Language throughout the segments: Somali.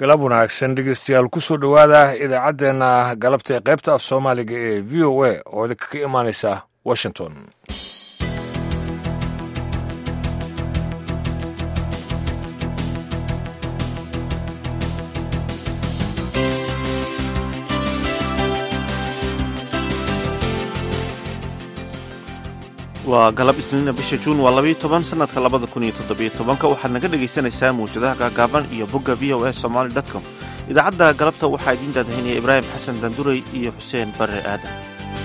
galab wanaagsan dhegeystayaal kusoo dhowaada idaacaddeenna galabta ee qaybta af soomaaliga ee v o a oo idinka ka imaanaysa washington waa galab isniina bisha juun waa labayo toban sanadka labada kun iyo toddobiyo tobanka waxaad naga dhegaysanaysaa mawjadaha gaagaaban iyo bogga v o a somaali com idaacadda galabta waxaa idiin daadahinaya ibraahim xasan danduray iyo xuseen barre aadan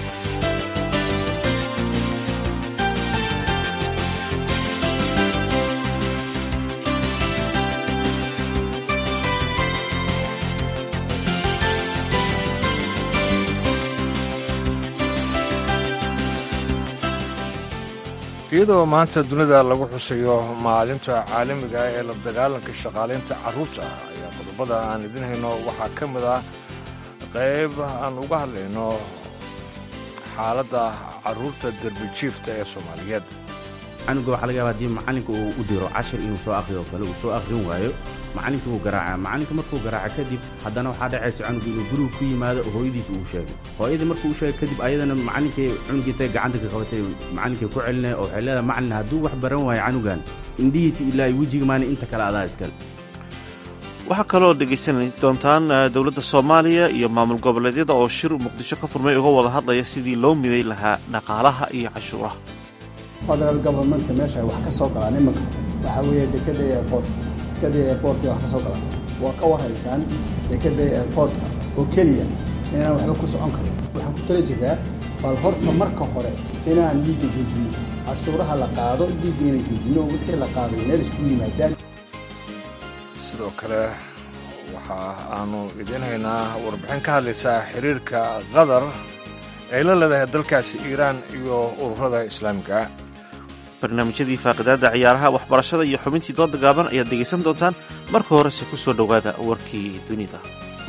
iyadoo maanta dunida lagu xusayo maalinta caalamiga ee la dagaalanka shaqaalaynta carruurta ayaa qodobada aan idin hayno waxaa ka mid ah qayb aan uga hadlayno xaaladda carruurta derbijiifta ee soomaaliyeed canuga waxaa laga yaaba hadii macallinka uu u diro cashir inuu soo akhriyo oo kale uu soo akhrin waayo macallinkii wuu garaacaa macallinka markuu garaaca kadib haddana waxaa dhacaysa canugu inuu gurigu ku yimaado oo hooyadiis uu sheegay hooyadii markuu u sheegay kadib ayadana macallinkii cunugii intay gacanta ka qabatay macallinkii ku celinaya oo waxay leedahay macallin hadduu wax baran waayo canugan indhihiisa ilaa wejiga maani inta kale adaa iskale waxaa kaloo dhegaysan doontaan dowladda soomaaliya iyo maamul goboleedyada oo shir muqdisho ka furmay uga wada hadlaya sidii loo miday lahaa dhaqaalaha iyo cashuuraha federal governmentka meesha wax ka soo galaan imanka waxaa weeye dekada airport dekada airportka wax ka soo galaan waa ka warhaysaan dekada airportka oo keliya inaan waxba ku socon karin waxaan ku tala jirtaa bal horta marka hore inaan dhiigga joojino cashuuraha la qaado dhiigga inaan joojino wixii la qaaday meel isku yimaadaan sidoo kale waxa aanu idiin haynaa warbixin ka hadlaysaa xiriirka qatar ay la leedahay dalkaasi iiraan iyo ururada islaamiga barnaamijyadii faaqidaadda ciyaaraha waxbarashada iyo xubintii dooda gaaban ayaad dhegaysan doontaan marka horese ku soo dhowaada warkii dunida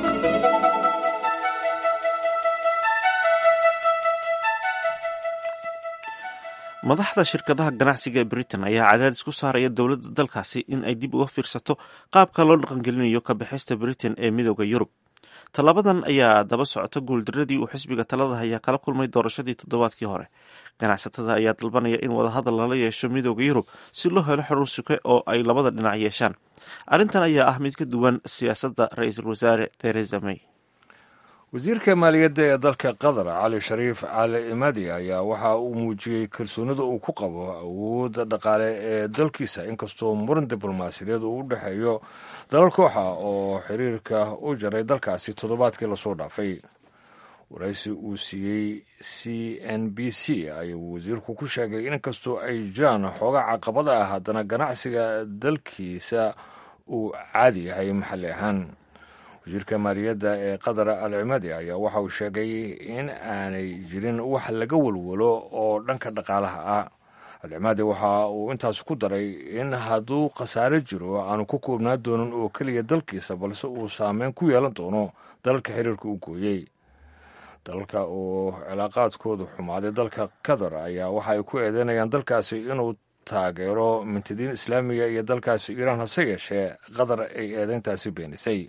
madaxda shirkadaha ganacsiga ee britain ayaa cadaadis ku saaraya dowladda dalkaasi in ay dib uga fiirsato qaabka loo dhaqangelinayo ka bixista britain ee midooda yurub tallabadan ayaa daba socota guuldaradii uu xisbiga talada hayaa kala kulmay doorashadii toddobaadkii hore ganacsatada ayaa dalbanaya in wadahadal lala yeesho midooda yurub si loo helo xurur suke oo ay labada dhinac yeeshaan arrintan ayaa ah mid ka duwan siyaasadda ra-iisul wasaare theresa may wasiirka maaliyadda ee dalka qatar cali shariif cali imadi ayaa waxa uu muujiyey kalsoonida uu ku qabo awoodda dhaqaale ee dalkiisa inkastoo muran diblomaasiyadeed uu u dhexeeyo dalal kooxa oo xiriirka u jaray dalkaasi toddobaadkii lasoo dhaafay waraysi uu siiyey c n b c ayuu wasiirku ku sheegay inkastoo ay jiraan xooga caqabada ah haddana ganacsiga dalkiisa uu caadi yahay maxalli ahaan wasiirka maaliyadda ee qatar al cimadi ayaa waxa uu sheegay in aanay jirin wax laga walwalo oo dhanka dhaqaalaha ah alcimadi waxa uu intaas ku daray in hadduu khasaare jiro aanu ku koobnaa doonin oo keliya dalkiisa balse uu saameyn ku yeelan doono dalalka xiriirka u gooyey dalalka oo cilaaqaadkoodu xumaaday dalka qatar ayaa waxa ay ku eedeynayaan dalkaasi inuu taageero mintidiin islaamiga iyo dalkaasi iiraan hase yeeshee qatar ay eedeyntaasi beenisay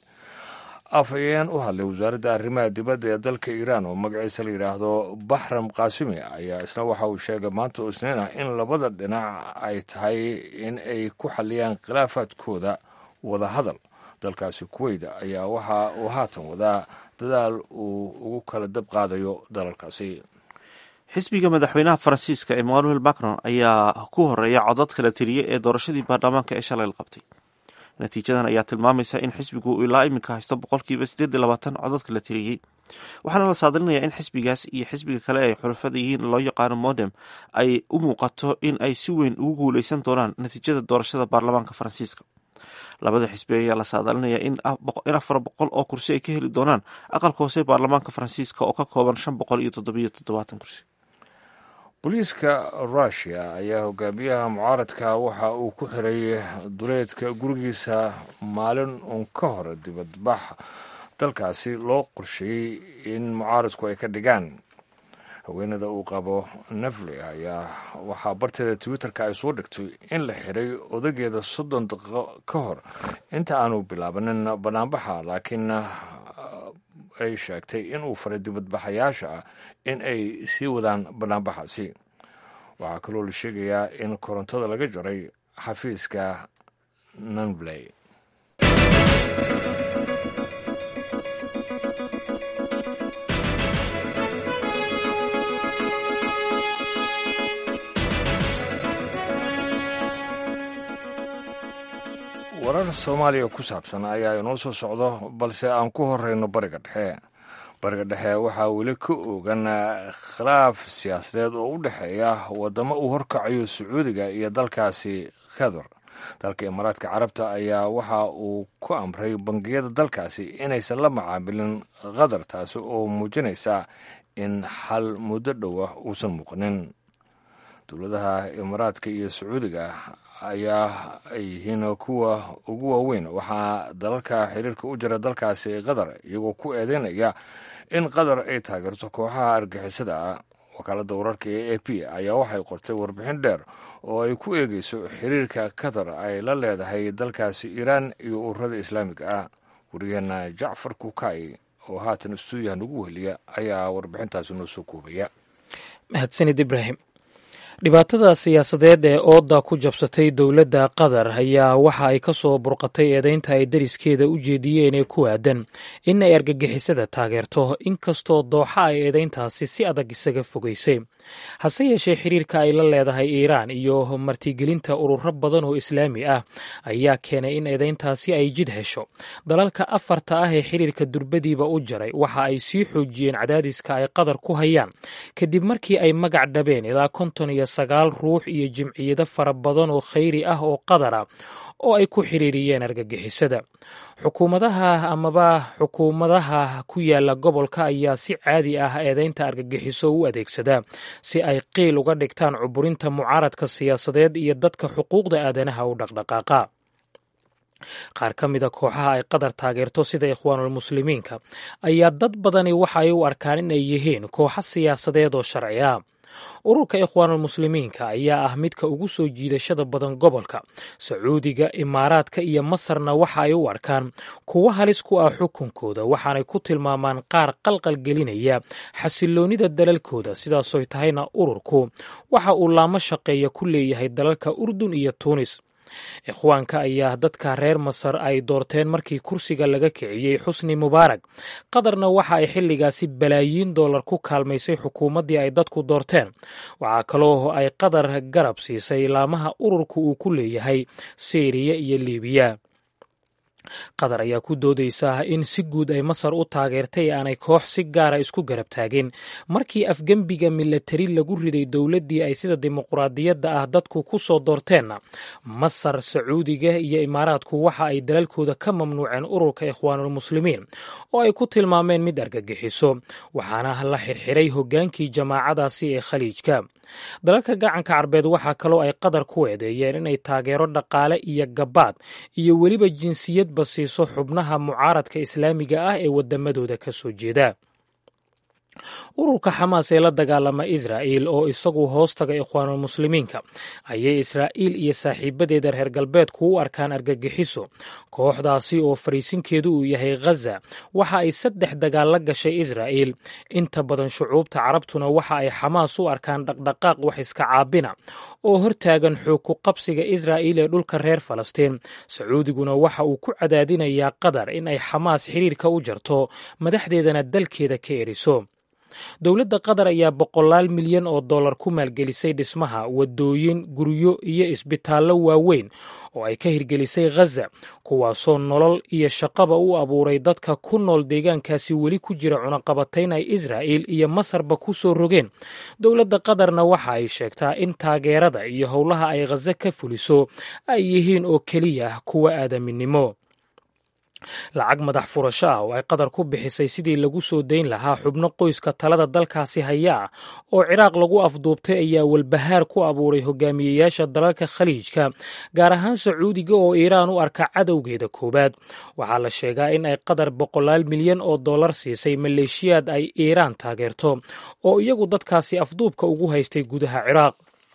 afhayeen u hadlay wasaaradda arrimaha dibadda ee dalka iiraan oo magaciisa la yidhaahdo baxram kaasimi ayaa isna waxa uu sheegay maanta oo isniin ah in labada dhinac ay tahay in ay ku xalliyaan khilaafaadkooda wada hadal dalkaasi kuweyda ayaa waxa uu haatan wadaa dadaal uu ugu kala dab qaadayo dalalkaasi xisbiga madaxweynaha faransiiska emmanuel macron ayaa ku horeeya codad kala tiriye ee doorashadii baarlamaanka ee shalay la qabtay natiijadan ayaa tilmaamaysa in xisbigu uu ilaa iminka haysto boqolkiiba siddeed iyo labaatan codadka la tiriyey waxaana la saadalinayaa in xisbigaas iyo xisbiga kale ay xulafada yihiin loo yaqaano modem ay u muuqato in ay si weyn ugu guuleysan doonaan natiijada doorashada baarlamaanka faransiiska labada xisbi ayaa la saadalinayaa in afar boqol oo kursi ay ka heli doonaan aqalka hoose baarlamaanka faransiiska oo ka kooban shan boqol iyo toddobiyo toddobaatan kursi booliiska rushia ayaa hogaamiyaha mucaaradka waxa uu ku xiray duleedka gurigiisa maalin uun ka hor dibadbax dalkaasi loo qorsheeyey in mucaaradku ay ka dhigaan haweenada uu qabo nefli ayaa waxaa barteeda twitterka ay soo dhigtay in la xiray odageeda soddon daqiiqo ka hor inta aanu bilaabanin banaanbaxa laakiin ay sheegtay inuu faray dibadbaxayaasha ah in ay sii wadaan banaanbaxaasi waxaa kaloo la sheegayaa in korontada laga jaray xafiiska nanbley warar soomaaliya ku saabsan ayaa inoo soo socdo balse aan ku horeyno bariga dhexe bariga dhexe waxaa weli ka ogan khilaaf siyaasadeed oo u dhexeeya wadamo uu horkacayo sacuudiga iyo dalkaasi qatar dalka imaaraadka carabta ayaa waxa uu ku amray bangiyada dalkaasi inaysan la macaamilin qatar taasi oo muujinaysa in xal muddo dhowa uusan muuqanin dowladaha imaaraadka iyo sacuudiga ayaa ay yihiin kuwa ugu waaweyn waxaa dalalka xiriirka u jira dalkaasi qatar iyagoo ku eedeynaya in qatar ay taageerto kooxaha argixisada ah wakaaladda wararka ee a p ayaa waxay qortay warbixin dheer oo ay ku eegeyso xiriirka qatar ay la leedahay dalkaasi iiraan iyo ururada islaamiga ah wariyaheena jacfar kukay oo haatan stuudiyaha nagu weheliya ayaa warbixintaasi noo soo koobaya mahadsanid ibraahim dhibaatada siyaasadeed ee ooda ku jabsatay dowladda qatar ayaa waxa ay ka soo burqatay eedeynta ay dariskeeda u jeediyeen ee ku aadan in ay argagixisada taageerto inkastoo dooxa ay eedeyntaasi si adag isaga fogeysay hase yeeshee xiriirka ay la leedahay iiraan iyo martigelinta ururo badan oo islaami ah ayaa keenay in eedeyntaasi ay jid hesho dalalka afarta ah ee xiriirka durbadiiba u jaray waxa ay sii xoojiyeen cadaadiska ay qatar ku hayaan kadib markii ay magac dhabeen ilaa konton iyo sagaal ruux iyo jimciyado fara badan oo khayri ah oo qatar ah oo ay ku xiriiriyeen argagixisada xukuumadaha amaba xukuumadaha ku yaala gobolka ayaa si caadi ah eedeynta argagixiso u adeegsada si ay qiil uga dhigtaan cuburinta mucaaradka siyaasadeed iyo dadka xuquuqda aadanaha u dhaqdhaqaaqa qaar ka mida kooxaha ay qatar taageerto sida ikhwaanulmuslimiinka ayaa dad badani waxa ay u arkaan in ay yihiin kooxo siyaasadeed oo sharci ah ururka ikhwaanulmuslimiinka ayaa ah midka ugu soo jiidashada badan gobolka sacuudiga imaaraadka iyo masarna waxa ay u arkaan kuwo halis ku ah xukunkooda waxaanay ku tilmaamaan qaar qalqal gelinaya xasiloonnida dalalkooda sidaasoy tahayna ururku waxa uu laamo shaqeeya ku leeyahay dalalka urdun iyo tuunis ikhwaanka ayaa dadka reer masar ay doorteen markii kursiga laga kiciyey xusni mubaarak qatarna waxa ay xilligaasi balaayiin dollar ku kaalmaysay xukuumaddii ay dadku doorteen waxaa kaloo ay qatar garab siisay laamaha ururka uu ku leeyahay syriya iyo libiya qatar ayaa ku doodaysa in si guud ay masar u taageertay ee aanay koox si gaara isku garab taagin markii afgembiga milatari lagu riday dowladdii ay sida dimuquraadiyadda ah dadku ku soo doorteenna masar sacuudiga iyo imaaraadku waxa ay dalalkooda ka mamnuuceen ururka ikhwaanulmuslimiin oo ay ku tilmaameen mid argagixiso waxaana la xirxiray hoggaankii jamaacadaasi ee khaliijka dalalka gacanka carbeed waxaa kaloo ay qatar ku eedeeyeen inay taageero dhaqaale iyo gabaad iyo weliba jinsiyadba siiso xubnaha mucaaradka islaamiga ah ee wadamadooda ka soo jeeda ururka xamaas ee la dagaalama israa'il oo isagu hoostaga ikhwaanulmuslimiinka ayay israa'iil iyo saaxiibadeeda reer galbeedku u arkaan argagixiso kooxdaasi oo fariisinkeedu uu yahay ghaza waxa ay saddex dagaal la gashay israa'iil inta badan shucuubta carabtuna waxa ay xamaas u arkaan dhaqdhaqaaq wax iska caabina oo hortaagan xoog ku qabsiga israa'iil ee dhulka reer falastiin sacuudiguna waxa uu ku cadaadinayaa qatar in ay xamaas xiriirka u jarto madaxdeedana dalkeeda ka eriso dowladda qatar ayaa boqolaal milyan oo dollar ku maalgelisay dhismaha wadooyin guryo iyo isbitaallo waaweyn oo ay ka hirgelisay ghaza kuwaasoo nolol iyo shaqaba u abuuray dadka ku nool deegaankaasi weli ku jira cunaqabatayn ay israa'il iyo masarba ku soo rogeen dowladda qatarna waxa ay sheegtaa in taageerada iyo howlaha ay ghaza ka fuliso ay yihiin oo keliya kuwa aadaminimo lacag madax furasho ah oo ay qatar ku bixisay sidii lagu soo dayn lahaa xubno qoyska talada dalkaasi haya ah oo ciraaq lagu afduubtay ayaa walbahaar ku abuuray hogaamiyeyaasha dalalka khaliijka gaar ahaan sacuudiga oo iiraan u arka cadowgeeda koowaad waxaa la sheegaa in ay qatar boqolaal milyan oo dollar siisay maleeshiyaad ay iiraan taageerto oo iyagu dadkaasi afduubka ugu haystay gudaha ciraaq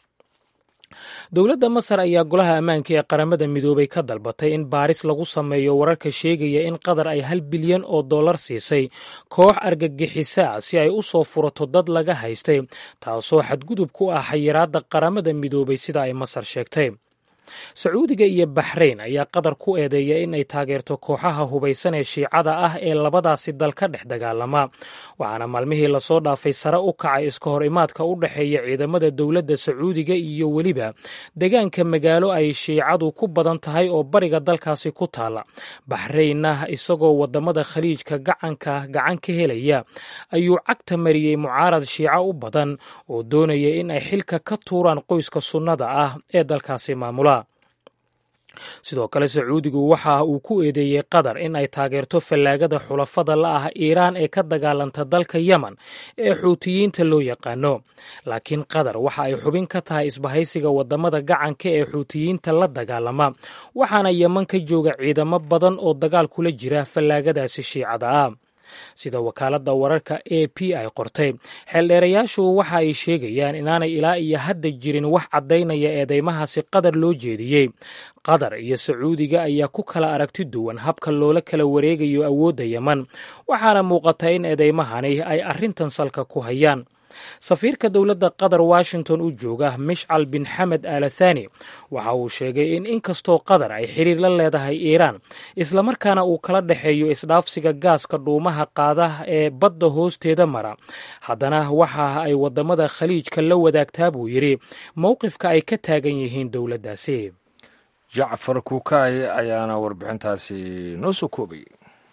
dowladda masar ayaa golaha ammaanka ee qaramada midoobay ka dalbatay in baaris lagu sameeyo wararka sheegaya in qatar ay hal bilyan oo dollar siisay koox argagixisa ah si ay u soo furato dad laga haystay taasoo xadgudub ku ah xayiraadda qaramada midoobay sida ay masar sheegtay sacuudiga iyo baxrayn ayaa qatar ku eedeeya in ay taageerto kooxaha hubaysan ee shiicada ah ee labadaasi dal ka dhex dagaalama waxaana maalmihii lasoo dhaafay sare u kacay iska hor imaadka u dhexeeya ciidamada dowladda sacuudiga iyo weliba deegaanka magaalo ay shiicadu ku badan tahay oo bariga dalkaasi ku taala baxraynna isagoo wadamada khaliijka gacanka gacan ka helaya ayuu cagta mariyey mucaarad shiico u badan oo doonaya in ay xilka ka tuuraan qoyska sunnada ah ee dalkaasi maamula sidoo kale sacuudigu waxa uu ku eedeeyey qatar in ay taageerto fallaagada xulafada la ah iiraan ee ka dagaalanta dalka yemen ee xuutiyiinta loo yaqaano laakiin qatar waxa ay xubin ka tahay isbahaysiga wadamada gacanka ee xuutiyiinta la dagaalama waxaana yeman ka jooga ciidamo badan oo dagaal kula jira fallaagadaasi shiicada ah sida wakaaladda wararka a p ay qortay xeeldheerayaashu waxa ay sheegayaan inaanay ilaa iyo hadda jirin wax caddaynaya eedeymahaasi qatar loo jeediyey qatar iyo sacuudiga ayaa ku kala aragti duwan habka loola kala wareegayo awoodda yeman waxaana muuqata in eedeymahani ay arrintan salka ku hayaan safiirka dowladda qatar washington u jooga mishcal bin xamed alathani waxa uu sheegay in inkastoo qatar ay xiriir la leedahay iiraan islamarkaana uu kala dhexeeyo isdhaafsiga gaaska dhuumaha qaada ee badda hoosteeda mara haddana waxa ay wadamada khaliijka la wadaagtaa buu yidhi mowqifka ay ka taagan yihiin dowladdaasi jacfar kuukaay ayaana warbixintaasi noo soo koobayay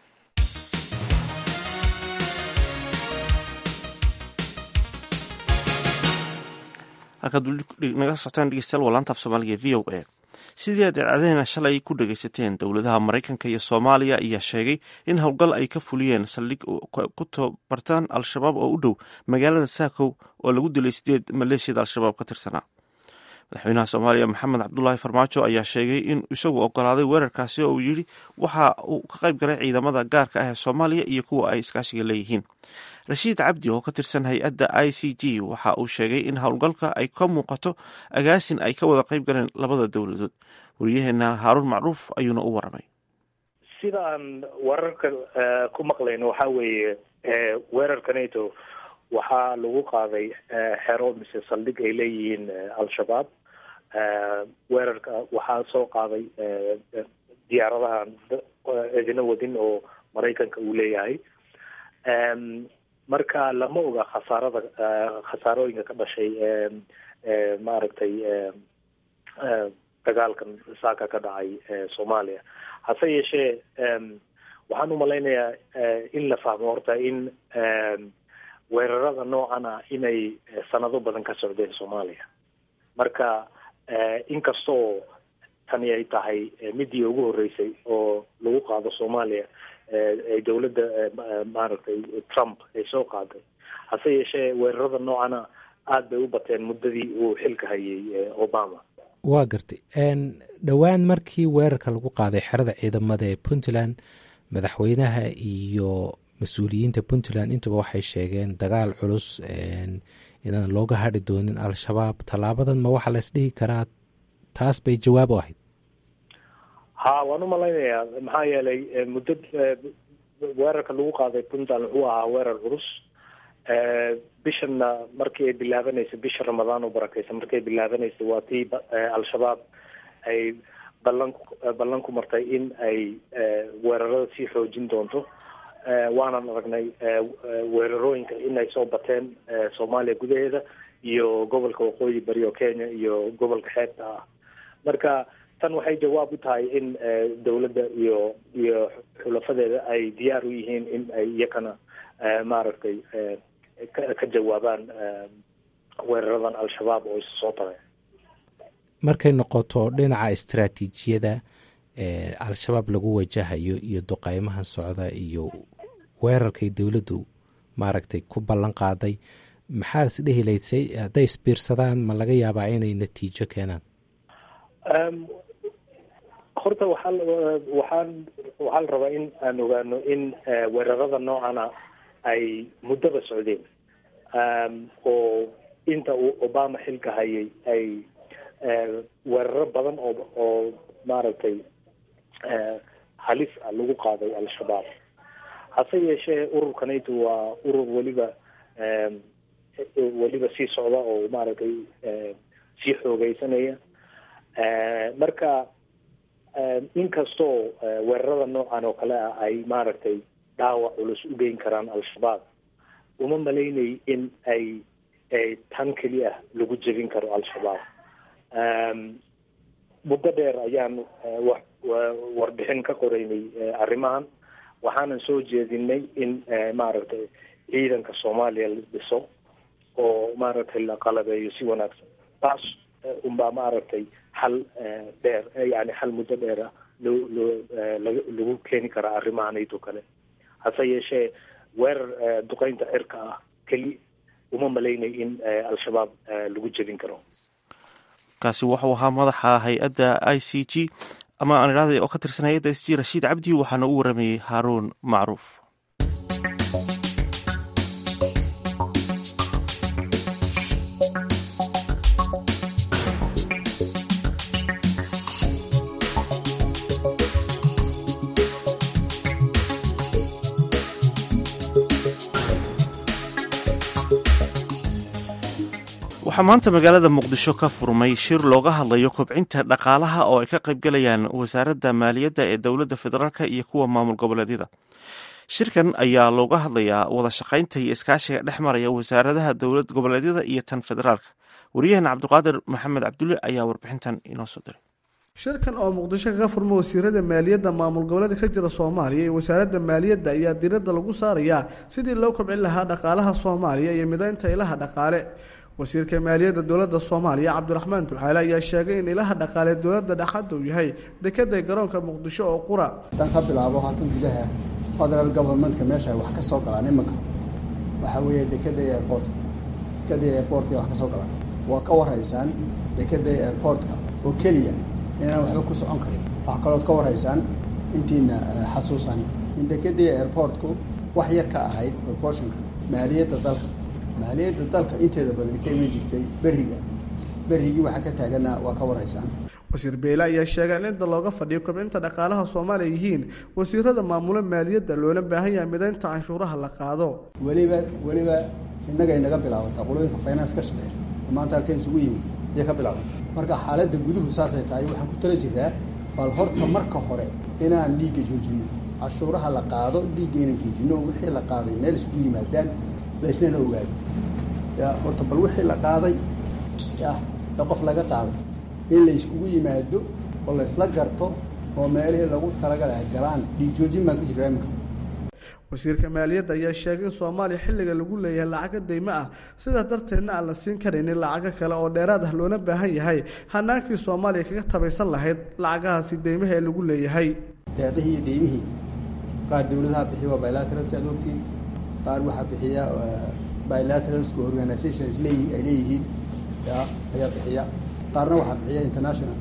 halkaad naga socotaan dhegeystayaal waa laanta af soomaaliga v o a sidii aad idaacadeena shalay ku dhageysateen dowladaha maraykanka iyo soomaaliya ayaa sheegay in howlgal ay ka fuliyeen saldhig ku tabartaan al-shabaab oo u dhow magaalada saakow oo lagu dilay sideed maleeshiyada al-shabaab ka tirsanaa madaxweynaha soomaaliya maxamed cabdulaahi farmaajo ayaa sheegay in isagu ogolaaday weerarkaasi oo uu yidhi waxa uu ka qayb galay ciidamada gaarka ah ee soomaaliya iyo kuwa ay iskaashiga leeyihiin rashiid cabdi oo ka tirsan hay-adda i c g waxa uu sheegay in howlgalka ay ka muuqato agaasin ay ka wada qayb galeen labada dowladood wariyaheena haaruun macruuf ayuuna u waramay sida aan wararka ku maqlayno waxa weeye weerarka nato waxaa lagu qaaday xero mise saldhig ay leeyihiin al-shabaab weerarka waxaa soo qaaday diyaaradahan idina wadin oo maraykanka uu leeyahay marka lama oga khasaarada khasaarooyinka ka dhashay maaragtay dagaalkan saaka ka dhacay soomaaliya hase yeeshee waxaan umalaynayaa in la fahmo horta in weerarada noocan ah inay sanado badan ka socdeen soomaaliya marka inkastoo tani ay tahay midii ugu horreysay oo lagu qaado soomaaliya ay dowladda maaragtay trump ay soo qaaday hase yeeshee weerarada noocana aada bay u bateen muddadii uu xilka hayay obama waa gartay dhowaan markii weerarka lagu qaaday xerada ciidamada ee puntland madaxweynaha iyo mas-uuliyiinta puntland intuba waxay sheegeen dagaal culus inaan looga hadhi doonin al-shabaab tallaabadan ma waxaa la isdhihi karaa taas bay jawaab u ahayd ha waan umalaynayaa maxaa yeelay muddo weerarka lagu qaaday puntland wuxuu ahaa weerar culus bishanna markii ay bilaabanaysa bisha ramadaan oo barakeysa markii ay bilaabanaysa waa tii al-shabaab ay ballan ballan ku martay in ay weerarada sii xoojin doonto waanan aragnay weerarooyinka inay soo bateen soomaaliya gudaheeda iyo gobolka waqooyi bari oo kenya iyo gobolka xeebta ah marka tan waxay jawaab u tahay in dowladda iyo iyo xulafadeeda ay diyaar u yihiin in ay iyakana maaragtay ka jawaabaan weeraradan al-shabaab oo isa soo taray markay noqoto dhinaca istaraatiijiyada al-shabaab lagu wajahayo iyo duqeymahan socda iyo weerarkay dowladdu maaragtay ku ballan qaaday maxaad is dhehi laysay hadday isbiirsadaan ma laga yaabaa inay natiijo keenaan horta waxaa waxaan waxaa la rabaa in aan ogaano in weerarada noocana ay muddaba socdeen oo inta uu obama xilka hayay ay weeraro badan oo oo maaragtay halis ah lagu qaaday al-shabaab hase yeeshee ururkanaytu waa urur weliba weliba sii socda oo maaragtay sii xoogeysanaya marka inkastoo weerarada noocan oo kale ah ay maaragtay dhaawac culus u geyn karaan al-shabaab uma malaynay in ay tan keli ah lagu jebin karo al-shabaab muddo dheer ayaan wax warbixin ka qoreynay arrimahan waxaanan soo jeedinay in maaragtay ciidanka soomaaliya la dhiso oo maaragtay la qalabeeyo si wanaagsan taas unbaa maaragtay xal dheer yani xal muddo dheer ah loo loo lagu keeni karaa arrimahanaydo kale hase yeeshee weerar duqeynta cirka ah keli uma malaynay in al-shabaab lagu jebin karo kaasi wuxuu ahaa madaxa hay-adda i c g ama aan idhahday oo ka tirsan hay-adda s g rashiid cabdi waxaana u waramayey haaruun macruuf waxaa maanta magaalada muqdisho ka furmay shir looga hadlayo kobcinta dhaqaalaha oo ay ka qaybgalayaan wasaaradda maaliyadda ee dowladda federaalk iyo kuwa maamul goboleedyada shirkan ayaa looga hadlayaa wada shaqaynta iyo iskaashiga dhex maraya wasaaradaha dowlad goboleedyada iyo tan federaalka waryaheena cabdiqaadir maxamed cabdulle ayaa warbixintan inoo soo diray shirkan oo muqdisho kaga furma wasiirada maaliyadda maamul goboleedka ka jira soomaaliya iyo wasaaradda maaliyadda ayaa diiradda lagu saarayaa sidii loo kobcin lahaa dhaqaalaha soomaaliya iyo midaynta ilaha dhaqaale wasiirka maaliyadda dowladda soomaaliya cabdiraxmaan ducaale ayaa sheegay in ilaha dhaqaale dowladda dhexadda uu yahay dekada garoonka muqdisho oo qura haddaan ka bilaabo halkan gudaha federal governmentka meesha ay wax ka soo galaan imanka waxaa weeye dekada airportka dekada airportka wax ka soo galaan waa ka warhaysaan dekada airportka oo keliya inaan waxba ku socon karin wax kalood ka warhaysaan intiina xasuusan in dekadii airportku wax yar ka ahayd proportionka maaliyadda dalka maaliyadda dalka inteeda badan ka iman jirtay beriga berigii waxaa ka taagana waa ka warhaysaan wasiir beyle ayaa sheegay in inta looga fadhiyo kobcinta dhaqaalaha soomaaliya yihiin wasiirada maamula maaliyadda loola baahan yahay midaynta canshuuraha la qaado weliba weliba innaga inaga bilaabataa qolooyinka finance ka shaqeeya maanta halkan isugu yimid ayay ka bilaabataa marka xaaladda guduhu saasay tahay waxaan ku tala jiraa bal horta marka hore inaan dhiigga joojino cashuuraha la qaado dhiigga inaan joojino wixii la qaaday meel isugu yimaadaan laysnana ogaado ya horta bal wixii la qaaday ya ee qof laga qaaday in la iskugu yimaado oo la isla garto oo meelihii lagu talagalaha galaan dhiig joojin baan ku jiraa iminka wasiirka maaliyadda ayaa sheegay in soomaaliya xilliga lagu leeyahay lacago deymo ah sidaas darteedna aan la siin karaynin lacago kale oo dheeraad ah loona baahan yahay hanaankii soomaaliya kaga tabaysan lahayd lacagahaasi deymaha ee lagu leeyahay deeqihii iyo deymihii qaar dowladaha bixiya waa bilaterals aad ogtiin qaar waxaa bixiya bilateralska organizations leeyi ay leeyihiin ya ayaa bixiya qaarna waxaa bixiya international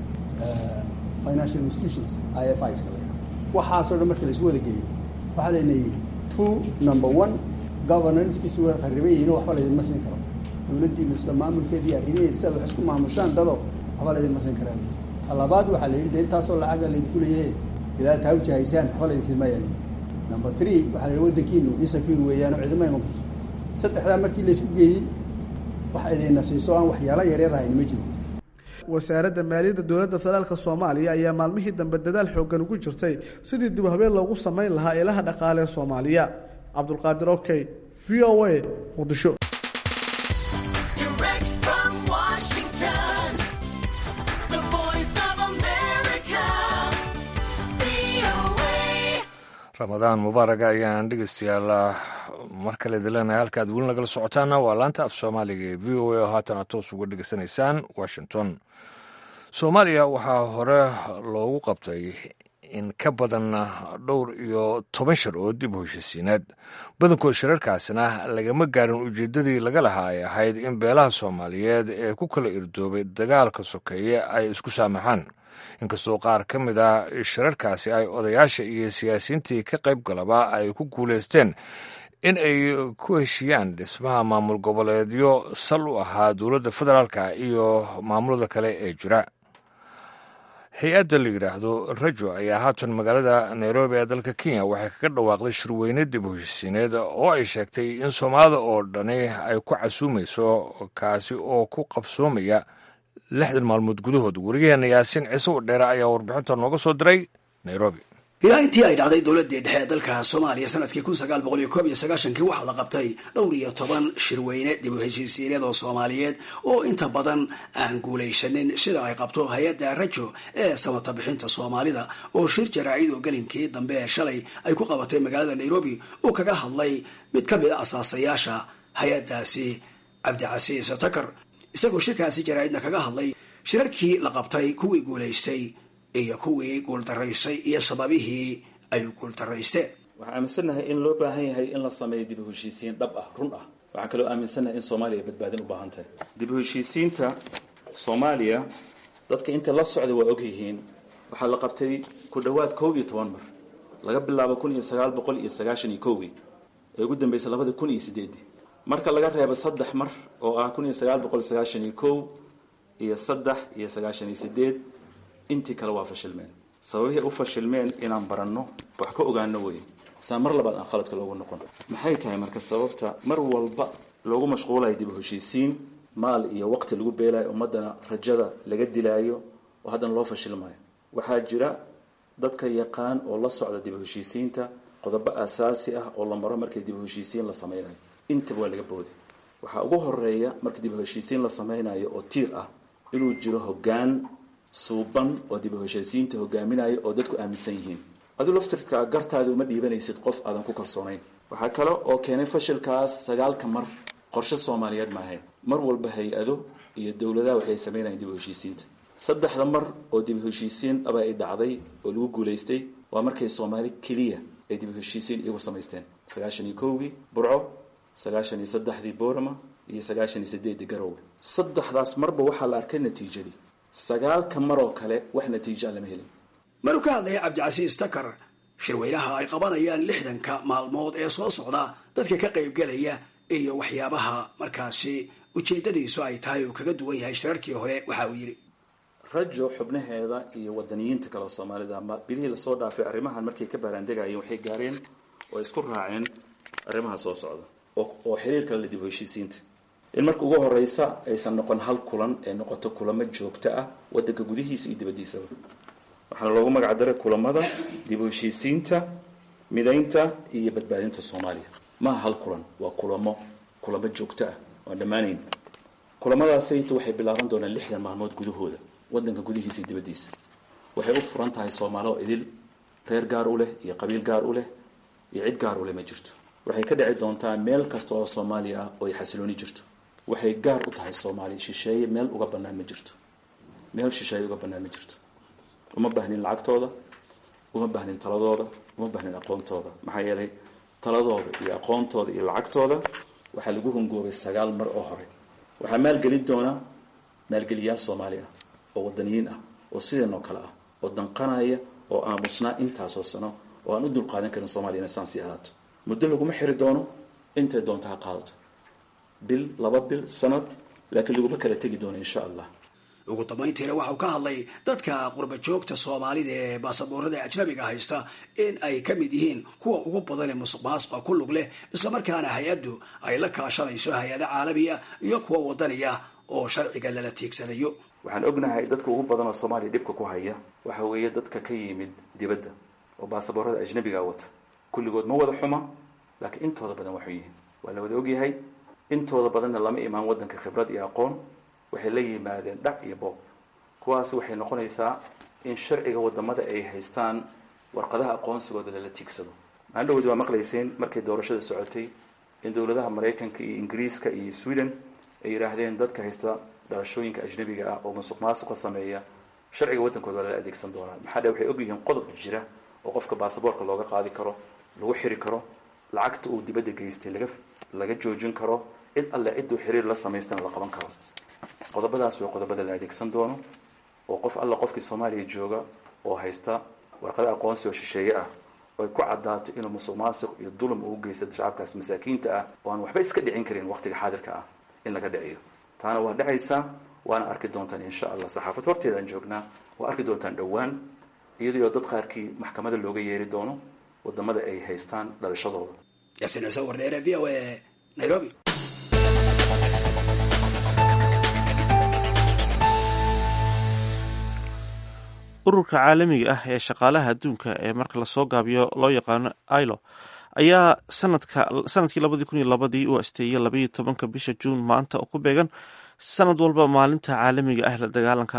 financial institutions i f is kale waxaasoo dhan marka la isu wada geeyo waxaa layna yidhi two number one governancekiisu waa khariban yihiin oo waxba laydinma siin karo dowladdiinu isla maamulkeedii arrimaheed si aad wax isku maamushaan dado waxba laydinma siin karaan talabaad waxaa la yidhi de intaasoo lacaga laydinku leeyahay ilaa taa ujahaysaan waxba laydin siin maayaan number three waxaa la yidhi waddankiinu insecure weeyaan oo cidima iman karto saddexdaa markii laysku geeyey wax idinna siiso aan waxyaalo yaryar ahayn ma jiro wasaaradda maaliyadda dowladda federaalk soomaaliya ayaa maalmihii dambe dadaal xooggan ugu jirtay sidii dib habeen loogu samayn lahaa ilaha dhaqaale ee soomaaliya cabdulqaadir okey v o a muqdisho ramadaan mubaaraga ayaan dhegeystayaal mar kale dileenahay halkaad weli nagala socotaana waa laanta af soomaaliga ee v o a oo haatan aad toos uga dhegeysanaysaan washington soomaaliya waxaa hore loogu qabtay in ka badan dhowr iyo toban shir oo dib u heshisiineed badankood shirarkaasna lagama gaarin ujeeddadii laga lahaa ay ahayd in beelaha soomaaliyeed ee ku kala irdoobay dagaalka sokeeye ay isku saamaxaan inkastoo qaar ka mid ah shirarkaasi ay odayaasha iyo siyaasiyiintii ka qayb galaba ay ku guulaysteen in ay ku heshiiyaan dhismaha maamul goboleedyo sal u ahaa dowladda federaalka iyo maamulada kale ee jira hay-adda la yidhaahdo rajo ayaa haatan magaalada nairobi ee dalka kenya waxay kaga dhawaaqday shirweyne dib u heshisiineed oo ay sheegtay in soomaalida oo dhani ay ku casuumayso kaasi oo ku qabsoomaya lixdan maalmood gudahood weriyaheena yaasiin ciise u dheere ayaa warbixinta nooga soo diray nairobi ilaa intii ay dhacday dowladii dhexe ee dalka soomaaliya sanadkii kun sagaal boqol iyo koob iyo sagaashankii waxaa la qabtay dhowr iyo toban shirweyne dib u heshiisiineed oo soomaaliyeed oo inta badan aan guulaysanin sida ay qabto hay-adda rajo ee samata bixinta soomaalida oo shir jaraacid oo gelinkii dambe ee shalay ay ku qabatay magaalada nairobi uu kaga hadlay mid ka mid a asaasayaasha hay-addaasi cabdicasiis takar isagoo shirkaasi jaraacidna kaga hadlay shirarkii la qabtay kuwii guulaystay iyo kuwii guuldaraysay iyo sababihii ay guuldaraysteen waxaan aaminsannahay in loo baahan yahay in la sameeyo dib u heshiisiin dhab ah run ah waxaan kaloo aaminsannahay in soomaaliya badbaadin u baahan tahay dib u heshiisiinta soomaaliya dadka inta la socda waa og yihiin waxaa la qabtay ku dhowaad kow iyo toban mar laga bilaabo kun iyo sagaal boqol iyo sagaashan iyo kowgii ee ugu dambeysay labada kun iyo sideedii marka laga reebo saddex mar oo ah kun iyo sagaal boqol sagaashan iyo kow iyo saddex iyo sagaashan iyo sideed intii kale waa fashilmeen sababihii u fashilmeen inaan baranno wax ka ogaano weye saa mar labaad aan khaladka loogu noqon maxay tahay marka sababta mar walba loogu mashquulayo dib u heshiisiin maal iyo waqti lagu beelayo ummadana rajada laga dilaayo oo haddana loo fashilmayo waxaa jira dadka yaqaan oo la socda dib u heshiisiinta qodobo asaasi ah oo la maro markii dib u heshiisiin la sameynayo intaba waa laga booday waxaa ugu horeeya markii dib u heshiisiin la sameynayo oo tiir ah inuu jiro hoggaan suuban oo dib u heshiisiinta hogaaminaya oo dadku aaminsan yihiin aduu laftirka gartaada uma dhiibanaysid qof aadan ku kalsoonayn waxaa kale oo keenay fashilkaas sagaalka mar qorshe soomaaliyeed maahayn mar walba hay-ado iyo dowladaha waxay sameynayeen dib u heshiisiinta saddexda mar oo dib u heshiisiin aba ay dhacday oo lagu guulaystay waa markay soomaali keliya ay dib u heshiisiin iyagu samaysteen sagaashan iyo kowgii burco sagaashan iyo saddexdii boorama iyo sagaashan iyo sideeddii garowe saddexdaas marba waxaa la arkay natiijadii sagaalka mar oo kale wax natiijaa lama helin maruu ka hadlaya cabdicasiis takar shirweynaha ay qabanayaan lixdanka maalmood ee soo socda dadka ka qaybgelaya iyo waxyaabaha markaasi ujeedadiisu ay tahay oo kaga duwan yahay shirarkii hore waxa uu yidhi rajo xubnaheeda iyo wadaniyiinta kale soomaalida ma bilihii lasoo dhaafay arrimahan markay ka baaraandegayeen waxay gaareen oo ay isku raaceen arrimaha soo socda oo xiriir kale la dib u heshiisiinta in marka ugu horeysa aysan noqon hal kulan ee noqoto kulamo joogto ah wadanka gudihiisa iyo dibadiisaba waxaana loogu magac daray kulamada dib u heshiisiinta midaynta iyo badbaadinta soomaaliya maaha hal kulan waa kulamo kulamo joogto ah oan dhammaanayn kulamadaasaytu waxay bilaaban doonaan lixdan maalmood gudahooda wadanka gudihiisa iyo dibadiisa waxay u furan tahay soomaali oo idil reer gaar u leh iyo qabiil gaar u leh iyo cid gaar u leh ma jirto waxay ka dhici doontaa meel kasta oo soomaaliya ah oo ay xasilooni jirto waxay gaar u tahay soomaaliya shisheeye meel uga bannaan ma jirto meel shisheeye uga bannaan ma jirto uma baahnin lacagtooda uma baahnin taladooda uma baahnin aqoontooda maxaa yeelay taladooda iyo aqoontooda iyo lacagtooda waxaa lagu hungoobay sagaal mar oo hore waxaa maalgelin doona maalgeliyaal soomaali ah oo wadaniyiin ah oo sideen oo kale ah oo danqanaya oo aamusnaa intaasoo sano oo aan u dulqaadan karin soomaliya inay saan sii ahaato muddo laguma xiri doono intay doonto ha qaadato bil laba bil sanad laakiin laguma kala tegi doono insha allah ugu dambayntiina waxau ka hadlay dadka qurba joogta soomaalida ee baasaboorada ajnabiga haysta in ay ka mid yihiin kuwa ugu badan ee musuq maasuqa ku lug leh islamarkaana hay-addu ay la kaashanayso hay-ado caalamiya iyo kuwa wadaniya oo sharciga lala tiigsanayo waxaan ognahay dadka ugu badan oo soomaaliya dhibka ku haya waxa weeye dadka ka yimid dibadda oo baasaboorada ajnabiga wata kulligood ma wada xuma laakiin intooda badan waxu yihiin waa la wada ogyahay intooda badanna lama imaan wadanka khibrad iyo aqoon waxay la yimaadeen dhac iyo boob kuwaasi waxay noqonaysaa in sharciga wadamada ay haystaan warqadaha aqoonsigooda lala tiigsado maandhowdi waa maqlayseen markay doorashada socotay in dowladaha maraykanka iyo ingiriiska iyo sweden ay yidhaahdeen dadka haysta dhalashooyinka ajnabiga ah oo musuq maasuqa sameeya sharciga waddankooda waa lala adeegsan doonaa maxaa dhe waxay ogyihiin qodob jira oo qofka baasaboorka looga qaadi karo lagu xiri karo lacagta uu dibadda geystay laga laga joojin karo cid alle cidduu xiriir la samaystana la qaban karo qodobadaas waa qodobada la adeegsan doono oo qof alla qofkii soomaaliya jooga oo haysta warqado aqoonsi oo shisheeye ah oo ay ku caddaato inuu musuq maasuq iyo dulum uu geysta shacabkaas masaakiinta ah oo aan waxba iska dhicin karin waqtiga xaadirka ah in laga dhiciyo taana waa dhacaysaa waana arki doontaan insha allah saxaafad horteedaan joognaa waa arki doontaan dhowaan iyadoo dad qaarkii maxkamada looga yeeri doono wadamada ay haystaan dhalashadooda yaasiin ciise wardheere v o a nairobi ururka caalamiga ah ee shaqaalaha adduunka ee marka lasoo gaabiyo loo yaqaano ilo ayaa sanadkii labadii kun iyo labadii u asteeyey labaiyo tobanka bisha juun maanta oo ku beegan sanad walba maalinta caalamiga ah la dagaalanka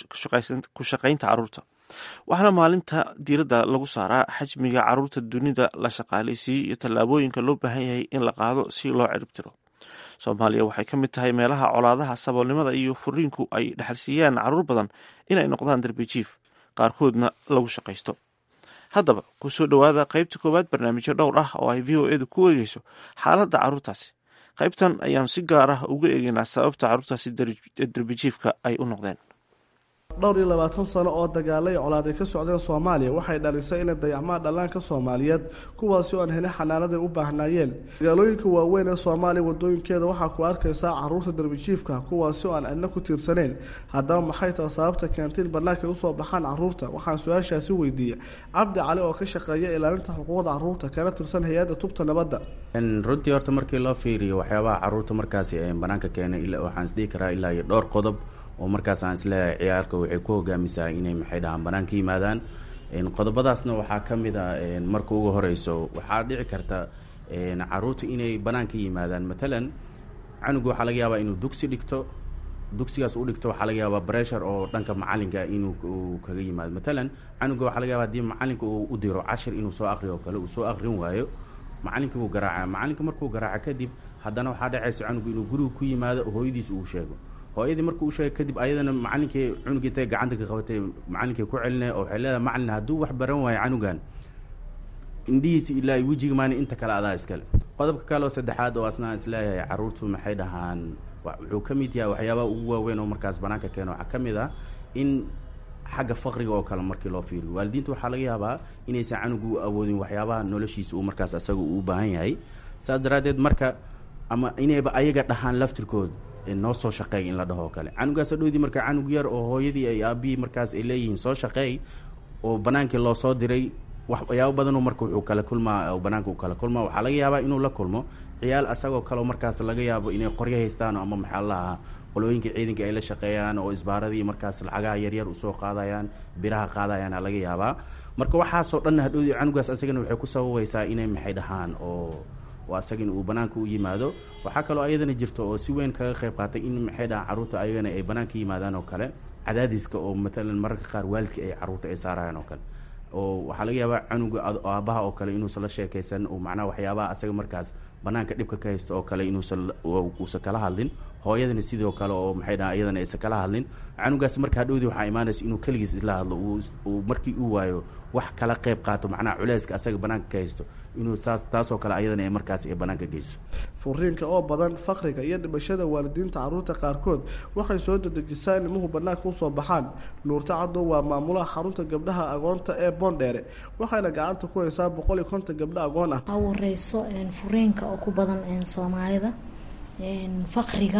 ku shaqaynta caruurta waxaana maalinta diiradda lagu saaraa xajmiga caruurta dunida la shaqaalaysiiyey iyo tallaabooyinka loo baahan yahay in la qaado si loo ciribtiro soomaaliya waxay ka mid tahay meelaha colaadaha saboolnimada iyo furiinku ay dhexalsiiyaan caruur badan inay noqdaan darbijiif qaarkoodna lagu shaqaysto haddaba ku soo dhowaada qaybta koowaad barnaamijyo dhowr ah oo ay v o edu ku eegeyso xaaladda caruurtaasi qaybtan ayaan si gaar ah uga eegeynaa sababta caruurtaasi darbijiifka ay u noqdeen dhowr iyo labaatan sano oo dagaalay colaad ay ka socdeen soomaaliya waxay dhalisay inay dayacmaan dhallaanka soomaaliyeed kuwaasi oo aan helin xanaanaday u baahnaayeen magaalooyinka waaweyn ee soomaaliya wadooyinkeeda waxaa ku arkaysaa caruurta darbijiifka kuwaasi oo aan cidna ku tiirsaneyn haddaba maxay taha sababta keentay in bannaanka usoo baxaan caruurta waxaan su-aashaasi weydiiyey cabdi cali oo ka shaqeeya ilaalinta xuquuqda caruurta kana tirsan hay-adda tubta nabadda runtii horta markii loo fiiriyo waxyaabaha caruurta markaasi banaanka keenay waxaan isdhihi karaa ilaa iyo dhowr qodob oo markaas aan isleeyahay ciyaarka waxay ku hogaamisaa inay maxay dhahaan banaan ka yimaadaan qodobadaasna waxaa ka mid a marka ugu horeyso waxaa dhici karta caruurta inay banaan ka yimaadaan matalan canuga waxaa laga yaabaa inuu dugsi dhigto dugsigaas u dhigto waxaa laga yaabaa bressure oo dhanka macalinka inuu kaga yimaado matalan canuga waxaa laga yaaba hadii macalinka uu u diro cashir inuu soo akriyo o kale uu soo akrin waayo macalinkii wuu garaaca macalinka markuu garaaca kadib haddana waxaa dhacaysa canugu inuu guriga ku yimaado hooyadiis uu sheego hooyadii markuu u sheegay kadib ayadana macalinkii cunugii intay gacanta ka qabatay macalinkii ku celinay oo waxay leedahay macalin hadduu wax baran waayo canugan indhihiisa ilaa wejiga maani inta kale adaa iskale qodobka kale oo saddexaad oo asnaa isleeyahay caruurtu maxay dhahaan wuxuu ka mid yahay waxyaabaha ugu waaweyn oo markaas banaanka keeno waxaa ka mid ah in xagga faqriga oo kale markii loo fiiriyo waalidiinta waxaa laga yaabaa inaysan canugu awoodin waxyaabaha noloshiisa uu markaas asaga uu baahan yahay saas daraaddeed marka ama inayba ayaga dhahaan laftirkooda noo soo shaqeey in la dhaho kale canugaas adhowdii marka canug yar oo hooyadii ay aabihii markaas ay leeyihiin soo shaqeey oo banaankii loo soo diray waxyaabo badanoo marka wuxuu kala kulmaa banaanka uu kala kulmaa waxaa laga yaabaa inuu la kulmo ciyaal asagoo kaleo markaas laga yaabo inay qoryo haystaan ama maxaa lahaa qolooyinka ciidanka ay la shaqeeyaan oo isbaaradii markaas lacagaha yaryar usoo qaadayaan biraha qaadayaana laga yaabaa marka waxaasoo dhan hadhowdii canugaas asagana waxay ku sababaysaa inay maxay dhahaan oo oo asaga in uu banaanka u yimaado waxaa kaloo ayadana jirto oo si weyn kaga qayb qaatay in maxay dhahaan carruurta ayagana ay banaanka yimaadaan oo kale cadaadiska oo matalan mararka qaar waalidka ay carruurta ay saarayaan oo kale oo waxaa laga yaabaa canuga aabaha oo kale inuusan la sheekaysan oo macnaha waxyaabaha asaga markaas banaanka dhibka ka haysto oo kale inuusan uusan kala hadlin hooyadana sidoo kale oo maxay dhahaan iyadana aysan kala hadlin canugaas marka hadhowdii waxaa imaanaysa inuu keligiis isla hadlo uu markii uu waayo wax kala qayb qaato macnaha culeyska asaga banaanka ka haysto inuu taas taasoo kale ayadana ay markaas ay banaanka geyso furiinka oo badan fakriga iyo dhimashada waalidiinta caruurta qaarkood waxay soo dedejisaa in ilmuhu banaanka usoo baxaan nuurta cadow waa maamulaha xarunta gabdhaha agoonta ee boondheere waxayna gacanta ku haysaa boqol iyo konton gabdho agoon ah waxaa wareyso furiinka oo ku badan soomaalida fakriga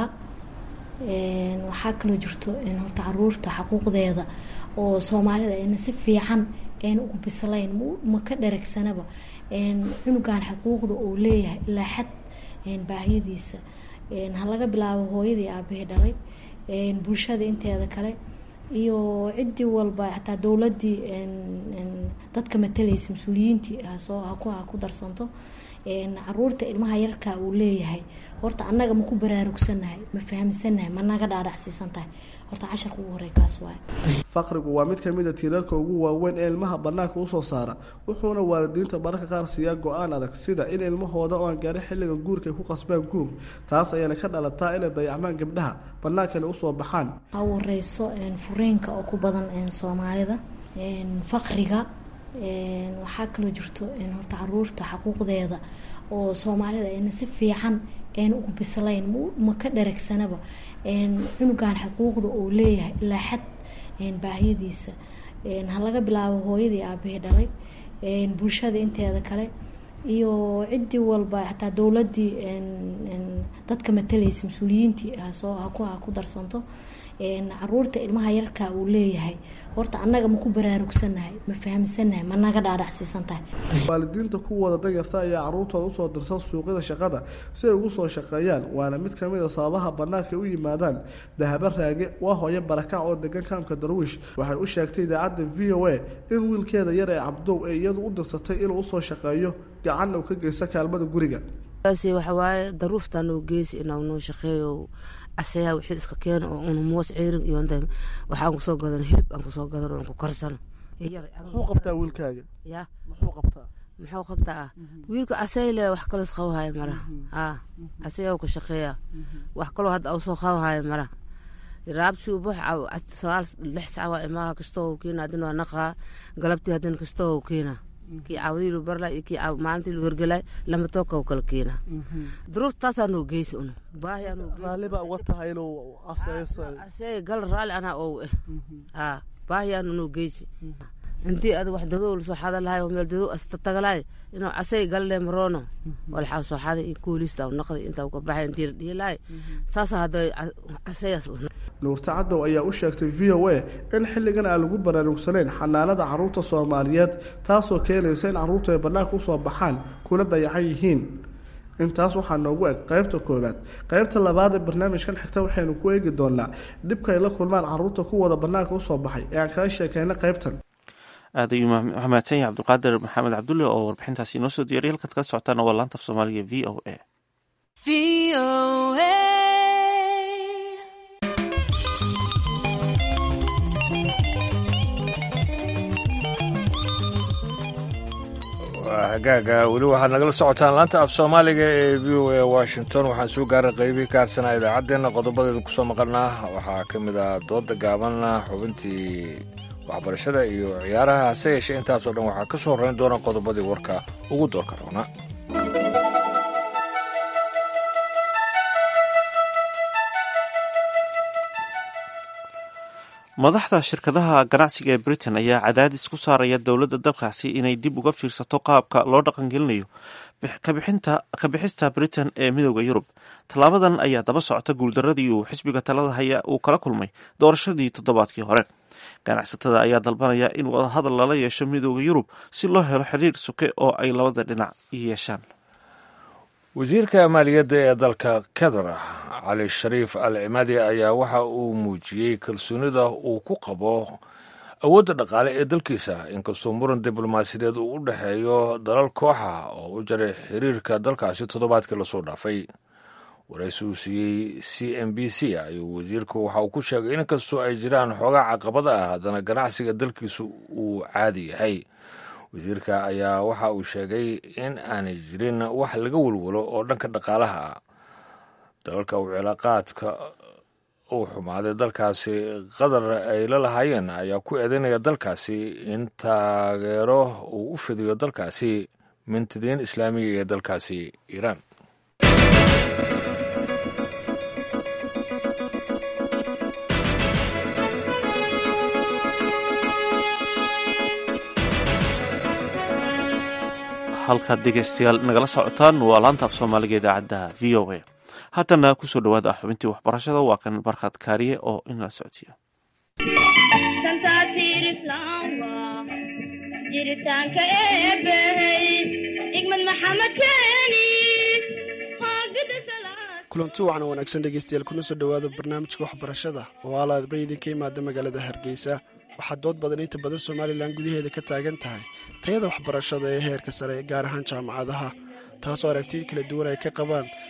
waxaa kaloo jirto horta caruurta xaquuqdeeda oo soomaalida ayna si fiican ayna ugu bislayn ma ka dharagsanaba cunugan xuquuqda uu leeyahay ilaa xad baahiyadiisa ha laga bilaabo hooyadii aabahii dhalay bulshada inteeda kale iyo ciddii walba xataa dowladii dadka matalaysa mas-uuliyiintii hasoo haku ha ku darsanto caruurta ilmaha yarka uu leeyahay horta annaga ma ku baraarugsanahay ma fahamsanahay ma naga dhaadhacsiisan tahay horta casharka ugu horey kaas waaye faqrigu waa mid kamid a tiirarka ugu waaweyn ee ilmaha banaanka usoo saara wuxuuna waalidiinta mararka qaar siiyaa go-aan adag sida in ilmahooda oo aan gaarin xilliga guurka ay ku qasbaan guur taas ayaana ka dhalataa inay dayacmaan gabdhaha banaankana usoo baxaan ha wareyso furiinka oo ku badan soomaalida faqriga waxaa kaloo jirto horta caruurta xaquuqdeeda oo soomaalida ayna si fiican ayna ugu bislayn ma ka dharagsanaba cunugan xuquuqda uu leeyahay ilaa xad baahiyadiisa ha laga bilaabo hooyadii aabahii dhalay bulshada inteeda kale iyo ciddii walba xataa dowladii dadka matalaysa mas-uuliyiintii hasoo haku ha ku darsanto caruurta ilmaha yarkaa uu leeyahay horta annaga ma ku baraarugsanahay ma fahamsanahay ma naga dhaadhacsiisan tahay waalidiinta kuwooda danyarta ayaa caruurtooda usoo dirsan suuqyada shaqada si ay ugu soo shaqeeyaan waana mid kamid a sababaha banaanka u yimaadaan dahabo raage waa hooyo barakac oo degan kaamka darwiish waxay u sheegtay idaacadda v o a in wiilkeeda yar ee cabdow ee iyadu u dirsatay inuu usoo shaqeeyo gacanna uu ka geysta kaalmada guriga waxawaaye daruuftanoo geysi inaa noo shaqeeyo asayaa wixii iska keena oo una moos ceerin iyo waxaan kusoo gadan hilib aan kusoo gadan oo aan ku karsano muxuu qabtaa wiilkaaga ya muxuu qabtaa muxuu qabtaa ah wiilka asayle wax kalos qabahaya mara a asagaa ku shaqeeya wax kaloo hadda au soo qabahaya mara raabtii ubax sagaal lix sac waa imaaha kastoo keena hadina waa naqaa galabtii hadina kastoo keena kii caawadiilu barla iyo kii maalintii lu hergelay lama tooka kala keena duruuftaasaa noo geysi un baahi raaliba uga tahay inuu asee gal raali anaa ow eh a baahi aanu noo geysi intii ad wax dadow lasoo xada lahay oo meel dadow astatagalaay inuu casay galle maroono walxaa soo xaday in kuulista naqday intaa ka baxay intii la dhihilaay saasa hadda casayaas nuurta cadow ayaa u sheegtay v o a in xilligan aan lagu baraarugsanayn xanaanada caruurta soomaaliyeed taasoo keenaysa in caruurtu ay bannaanka usoo baxaan kuna dayacan yihiin intaas waxaa noogu eg qaybta koowaad qaybta labaad ee barnaamijkan xigta waxaynu ku eegi doonaa dhibka ay la kulmaan caruurta kuwooda bannaanka usoo baxay ee aan kaga sheekeyna qaybtan aad ayuu mahadsan yahay cabdiqaadir maxamed cabdulle oo warbixintaasi inoo soo diyaray halkaad kala socotaan waa laanta af soomaaliga v o a hagaaga weli waxaad nagala socotaan laanta af soomaaliga ee v o a washington waxaan soo gaaray qeybihii ka harsanaa idaacaddeenna qodobadeeda kusoo maqalnaa waxaa ka mid ah dooda gaaban xubintii waxbarashada iyo ciyaaraha hase yeeshee intaasoo dhan waxaa ka soo horrayn doona qodobadii warka ugu doorka roona madaxda shirkadaha ganacsiga ee britain ayaa cadaadis ku saaraya dowladda dalkaasi inay dib uga fiirsato qaabka loo dhaqangelinayo ka bixista britain ee midooda yurub tallaabadan ayaa daba socota guuldaradii uu xisbiga talada haya uu kala kulmay doorashadii toddobaadkii hore ganacsatada ayaa dalbanaya in wadahadal lala yeesho midooda yurub si loo helo xiriir suke oo ay labada dhinac yeeshaan wasiirka maaliyadda ee dalka qatar cali shariif al cimaadi ayaa waxa uu muujiyey kalsoonida uu ku qabo awoodda dhaqaale ee dalkiisa inkastoo muran diblomaasiyadeed uu u dhexeeyo dalal kooxa oo u jaray xiriirka dalkaasi toddobaadkii lasoo dhaafay waraysi uu siiyey c m b c ayuu wasiirku waxa uu ku sheegay inkastoo ay jiraan xoogaa caqabada ah haddana ganacsiga dalkiisu uu caadi yahay wasiirka ayaa waxa uu sheegay in aanay jirin wax laga walwalo oo dhanka dhaqaalaha ah dalalka uu cilaaqaadka uu xumaaday dalkaasi qatar ay la lahaayeen ayaa ku eedeynaya dalkaasi in taageero uu u fidiyo dalkaasi mintidiin islaamiga ee dalkaasi iiraan halkaad dhegeystayaal nagala socotaan waa laanta af soomaaliga idaacadda v o a haddana kusoo dhawaada xubintii waxbarashada waa kan barkhad kaariye oo inala socodsiiya jiritaanka eebbahey igmad maxamed keeni kulanti wacan wanaagsan dhegeystayaal kuna soo dhowaada barnaamijka waxbarashada oo alaadba idinka imaada magaalada hargeysa waxaa dood badan inta badan somalilan gudaheeda ka taagan tahay tayada waxbarashada ee heerka sare gaar ahaan jaamacadaha taasoo aragtida kala duwan ay ka qabaan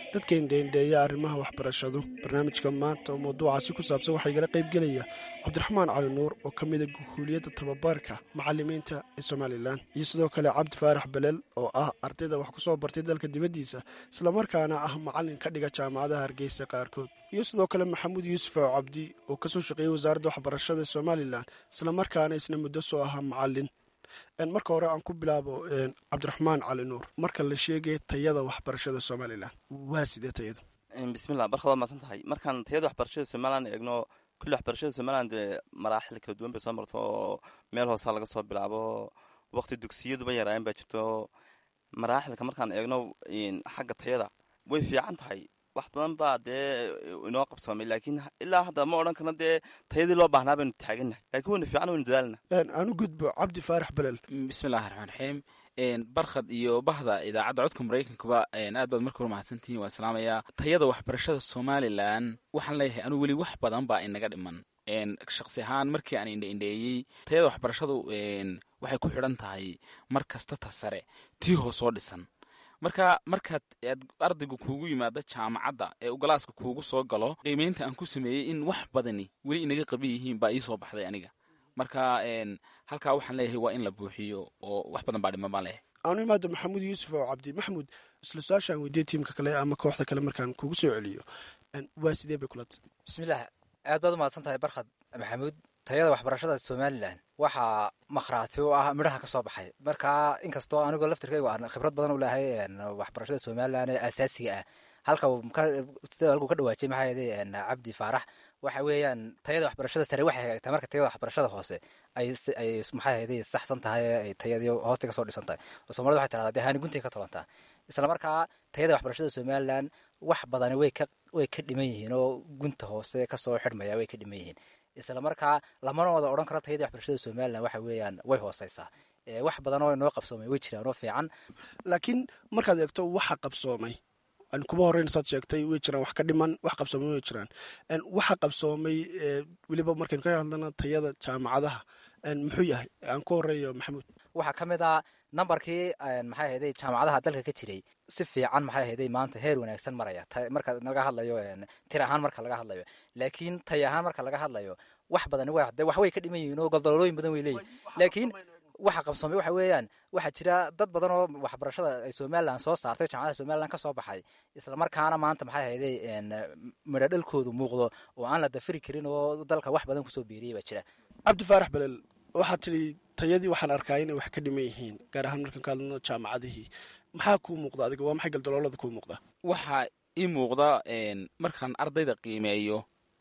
dadka indheindheeya arrimaha waxbarashadu barnaamijka maanta oo mawduucaasi ku saabsan waxaa igala qaybgelaya cabdiraxmaan cali nuur oo ka mida guhuuliyadda tababarka macalimiinta ee somalilan iyo sidoo kale cabdi faarax belel oo ah ardayda wax ku soo bartay dalka dibaddiisa islamarkaana ah macalin ka dhiga jaamacadaha hargeysa qaarkood iyo sidoo kale maxamuud yuusuf oo cabdi oo kasoo shaqeeyey wasaaradda waxbarashada ee somalilan islamarkaana isna muddo soo ahaa macalin marka hore aan ku bilaabo cabdiraxmaan cali nuur marka la sheegaya tayada waxbarashada somalilan waa sidee tayadu bismillah barkad waa maasan tahay markaan tayada waxbarashada somalilan eegno kulli waxbarashada somalilan dee maraaxil kala duwan bay soo marto oo meel hoosaa laga soo bilaabo waqti dugsiyaduba yaraayan baa jirto maraaxilka markaan eegno xagga tayada way fiican tahay wax badan baa dee inoo qabsoomay laakiin ilaa hadda ma odhan karno dee tayadii loo baahnaa baynu taagannahay lakiin waynu fiican waynu dadaalna aan u gudbo cabdi faarax belel bismillahi raxmaan raxiim barkhad iyo bahda idaacadda codka maraykankuba aad baad marka hore mahadsantihiin waan salaamayaa tayada waxbarashada somalilan waxaan leeyahay anuu weli wax badan baa inaga dhiman shaksi ahaan markii aan indheindheeyey tayada waxbarashadu waxay ku xidhan tahay mar kasta ta sare tii hoos soo dhisan marka markaad aad ardaygu kuugu yimaado jaamacadda ee u galaaska kuugu soo galo qiimeynta aan ku sameeyey in wax badani weli inaga qaban yihiin baa ii soo baxday aniga marka halkaa waxaan leeyahay waa in la buuxiyo oo wax badan baa dhiman baan leeyahay aanu imaado maxamuud yuusuf oo cabdi maxamuud isla su-aashaan weydiye tiimka kale ama kooxda kale markaan kugu soo celiyo waa sidee bay kulata bismillaah aad baad u mahadsan tahay barkhad maxamuud tayada waxbarashada somalilan waxaa makhraati u ah midhaha ka soo baxay marka inkastoo anigoo laftirkaygu aan khibrad badan u lehay waxbarashada somalilan ee asaasiga ah halka sida halkuu ka dhawaajay maxaa yeelay cabdi faarax waxa weeyaan tayada waxbarashada sare waxay hagaagtaa marka tayada waxbarashada hoose ay ay maxaa yeelay saxsan tahay ay tayadii hoosta ka soo dhisan tahay oo soomaalida waxay tirahdaa dee haani guntay ka tobantaa isla markaa tayada waxbarashada somalilan wax badani way ka way ka dhiman yihiin oo gunta hoose kasoo xidhmaya way ka dhiman yihiin isla markaa lamana wada odhan karo tayadii waxbarashada somalilan waxa weeyaan way hooseysaa wax badan oo inoo qabsoomay way jiraan oo fiican laakiin markaad eegto waxa qabsoomay kuba horeyn saad sheegtay way jiraan wax ka dhiman wax qabsoomay way jiraan waxa qabsoomay weliba markaynu ka hadlana tayada jaamacadaha muxuu yahay aan ku horeeyo maxamuud waxaa ka mid ah nambarkii maxay ahayday jaamacadaha dalka ka jiray si fiican maxay ahayday maanta heer wanaagsan maraya marka laga hadlayo tir ahaan marka laga hadlayo laakiin tay ahaan marka laga hadlayo wax badani wa de wax way ka dhiman yihiin oo goldololooyin badan way leeyihin laakiin waxa qabsoomay waxa weeyaan waxaa jira dad badan oo waxbarashada ay somalilan soo saartay jaamacadaha somalilan ka soo baxay isla markaana maanta maxay ahayday midho dhalkoodu muuqdo oo aan la dafiri karin oo dalka wax badan kusoo biiriyay baa jira cabdi faarax belel waxaad tidhi tayadii waxaan arkaa inay wax ka dhiman yihiin gaar ahaan markaan ka hadlano jaamacadihii maxaa kuu muuqda adiga waa maxay galdaloolada kuu muuqda waxaa ii muuqda markaan ardayda qiimeeyo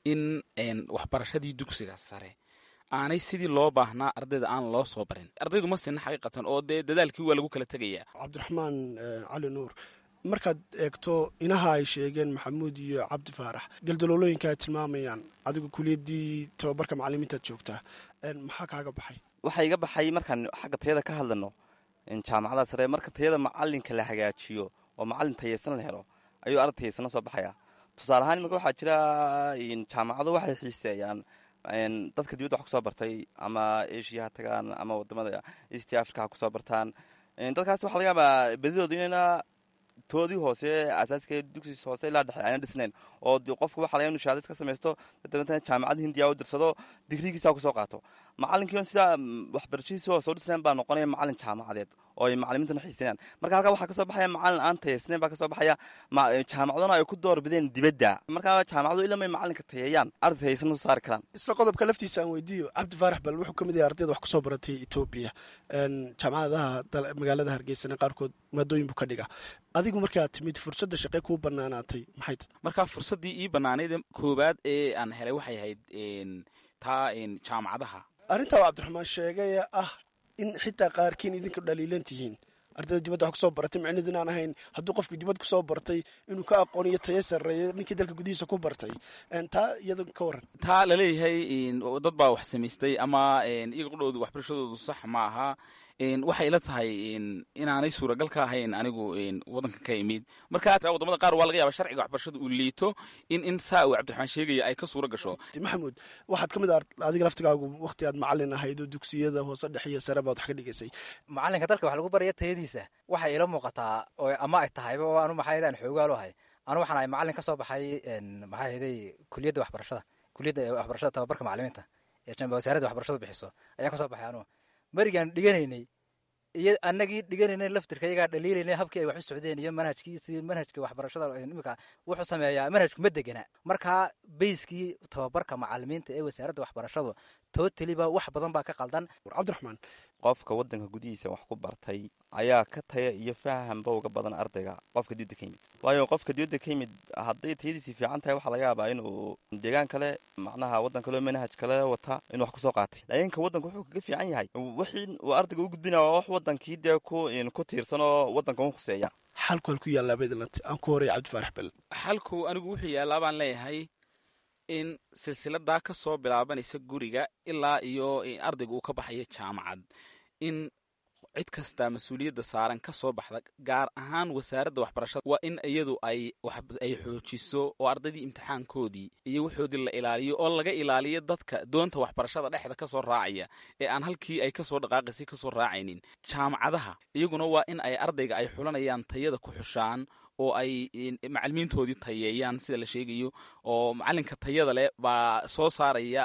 in waxbarashadii dugsiga sare aanay sidii loo baahnaa ardayda aan loo soo barin ardaydu ma sinna xaqiiqatan oo dee dadaalkii waa lagu kala tegayaa cabdiraxmaan cali nuur markaad eegto inaha ay sheegeen maxamuud iyo cabdi faarax galdaloolooyinka ay tilmaamayaan adigu kuliyaddii tababarka macalimiintaad joogtaa maxaa kaaga baxay waxaa iga baxay markaan xagga tayada ka hadlano jaamacada sare marka tayada macalinka la hagaajiyo oo macalin tayaysan la helo ayuu arday tayaysana soo baxaya tusaale ahaan iminka waxaa jira jaamacado waxay xiiseeyaan dadka dibadda wax kusoo bartay ama asia ha tagaan ama wadamada east africa ha kusoo bartaan dadkaas waxa laga yaabaa bedidooda inayna toodii hoose asaaska dugsis hoose ilaa dhexe ayna dhisnayn oo qofku waxa laga inu shahaadis ka samaysto dabeetana jaamacadda hindiya u dirsado digrigiisa kusoo qaato macalinkii on sidaa waxbarashadiisi oo soo dhisnayn baa noqonaya macalin jaamacadeed oo ay macalimiintuna xiisanayaan marka halkaa waxaa kasoo baxaya macalin aan tayaysnayn baa kasoo baxaya jaamacaduna ay ku door bideen dibadda markaa jaamacadu ilamay macalinka tayeeyaan arday tayaysan ma soo saari karaan isla qodobka laftiisa aan weydiiyo cabdi faarax bal wuxuu ka mid yahay ardayda wax kusoo baratay etoobiya jaamacadaha magaalada hargeysana qaarkood maadooyin buu ka dhiga adigu markaad timid fursadda shaqee kuu banaanaatay maxay ta markaa fursaddii ii bannaanayd koowaad ee aan helay waxay ahayd taa jaamacadaha arrintaa waa cabdiraxmaan sheegay ah in xitaa qaarkiin idinku dhaliilan tihiin ardayda dibadda wax kusoo baratay micnidu inaan ahayn hadduu qofkii dibad kusoo bartay inuu ka aqoon iyo tayo sarreeyo ninkii dalka gudihiisa ku bartay taa iyada ka waran taa laleeyahay dad baa wax samaystay ama iyaga qudhoodu waxbarashadoodu sax ma aha waxay ila tahay inaanay suuragal ka ahayn anigu wadanka ka imid marka wadamada qaar waa laga yaaba sharciga waxbarashada uu liito in in saa uu cabdiraxmaan sheegaya ay ka suura gasho maxamuud waxaad ka mid ah adiga laftigaagu waqti aad macalin ahayd oo dugsiyada hoose dhexe iyo sare baad wax ka dhigaysay macalinka dalka wax lagu baraya tayadiisa waxay ila muuqataa oo ama ay tahayba oo anu maxaa aan xoogaalo ahay anu waxaan ahay macalin ka soo baxay maxaa ahayday kuliyadda waxbarashada kuliyadda waxbarashada tababarka macalimiinta ee wasaaradda waxbarashadu bixiso ayaan ka soo baxay anugu marigaan dhiganaynay iyo anagii dhiganaynay laftirka iyagaa dhaliilaynay habkii ay wax u socdeen iyo manhajkiisi manhajka waxbarashada imika wuxuu sameeyaa manhajku ma degana markaa bayskii tababarka macalimiinta ee wasaaradda waxbarashadu totaliba wax badan baa ka qaldan cabdiraxmaan qofka wadanka gudihiisa wax ku bartay ayaa ka taya iyo fahanba uga badan ardayga qofka dibadda ka yimid waayo qofka dibadda ka yimid hadday tayadiisii fiican tahay waxaa laga yaabaa inuu deegaan kale macnaha waddan kaleo manhaj kale wata inuu wax kusoo qaatay laakiin ka waddanka wuxuu kaga fiican yahay wixii uu ardayga u gudbinaya waa wax wadankii dee ku ku tiirsan oo waddanka u khuseeya xalku halku yaallaa baydlant aan ku horaya cabdifaarax bel xalku anigu wuxuu yaallaa baan leeyahay in silsiladaa ka soo bilaabanaysa guriga ilaa iyo ardayga uu ka baxayo jaamacad in cid kastaa mas-uuliyadda saaran ka soo baxda gaar ahaan wasaaradda waxbarashada waa in iyadu ay ay xoojiso oo ardaydii imtixaankoodii iyo waxoodii la ilaaliyo oo laga ilaaliyo dadka doonta waxbarashada dhexda kasoo raacaya ee aan halkii ay kasoo dhaqaaqaysay kasoo raacaynin jaamacadaha iyaguna waa in ay ardayga ay xulanayaan tayada ku xushaan oo ay macalimiintoodii tayeeyaan sida la sheegayo oo macalinka tayada leh baa soo saaraya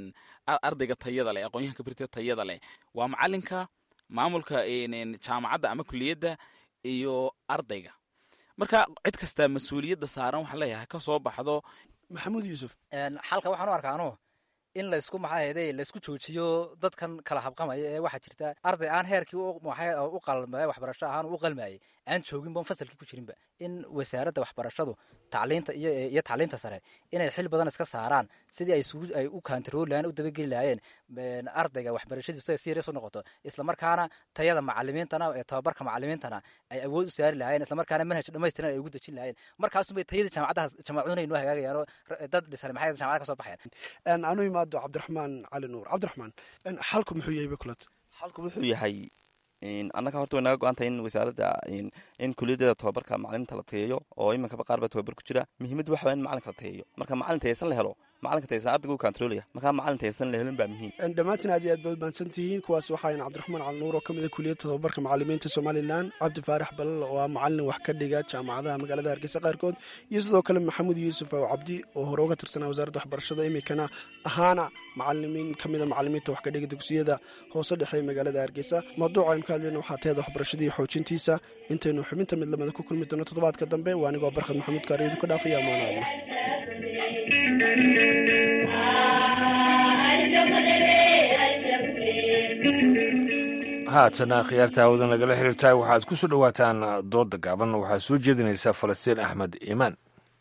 ardayga tayada leh aqoonyahanka birta tayada leh waa macalinka maamulka jaamacadda ama kuliyadda iyo ardayga marka cid kastaa mas-uuliyadda saaran waxaan leeyahay ka soo baxdo maxamuud yuusuf xalka waxaan u arkaa anu in laysku maxaa ahayday laysku joojiyo dadkan kala habqamaya ee waxaa jirta arday aan heerkii u qalmay waxbarasho ahaan u qalmayay aan jooginba fasalkii ku jirinba in wasaaradda waxbarashadu tacliinta iyo tacliinta sare inay xil badan iska saaraan sidii ay isugu ay u kantarooli lahayen u dabageli lahaayeen ardayga waxbarashadiisu ay serious u noqoto islamarkaana tayada macalimiintana ee tababarka macalimiintana ay awood u saari lahayen islamarkaana manhaj dhamaystiran ay ugu dejin lahayen markaasubay tayada jaamacadaha jaamacaduna inoo hagaagayaan oo dad dhisan maxay jaamacada ka soo baxayaan anu imaado cabdiraxmaan cali nuur cabdiraxmaan xalku muxuu yahay bakulat xalku wuxuu yahay annaga horta way naga go-antahay in wasaaradda in kuliyadda tababarka macaliminta la tayeeyo oo iminkaba qaar baa tababar ku jira muhiimaddu waxa waa in macalinka la tayeeyo marka macalin tayeysan la helo macalinka tayeysan ardayga u kantaroolaya markaa macalin tayeysan la helin baa muhiim dhammaantiin aad iyo aad baad mahadsan tihiin kuwaas waxaayn cabdiraxmaan cali nuur oo ka mid a kuliyadda tababarka macalimiinta somalilan cabdi faarax balal oo ah macalin wax ka dhiga jaamacadaha magaalada hargeysa qaarkood iyo sidoo kale maxamuud yuusuf oo cabdi oo hore uga tirsanaa wasaaradda waxbarashada iminkana ahaana macalimiin ka mid a macalimiinta wax ka dhiga dugsiyada hoose dhexe ee magaalada hargeysa mawduuca aynu ka hadlayna waxaa teeda waxbarashada iyo xoojintiisa intaynu xubinta mid lamida ku kulmi doono toddobaadka dambe waa anigoo barkhad maxamuud kaariyeedu ka dhaafaya amaanaadna haatana khiyaarta hawada nagala xiriirtahay waxaad ku soo dhowaataan dooda gaaban waxaa soo jeedinaysa falastiin axmed iimaan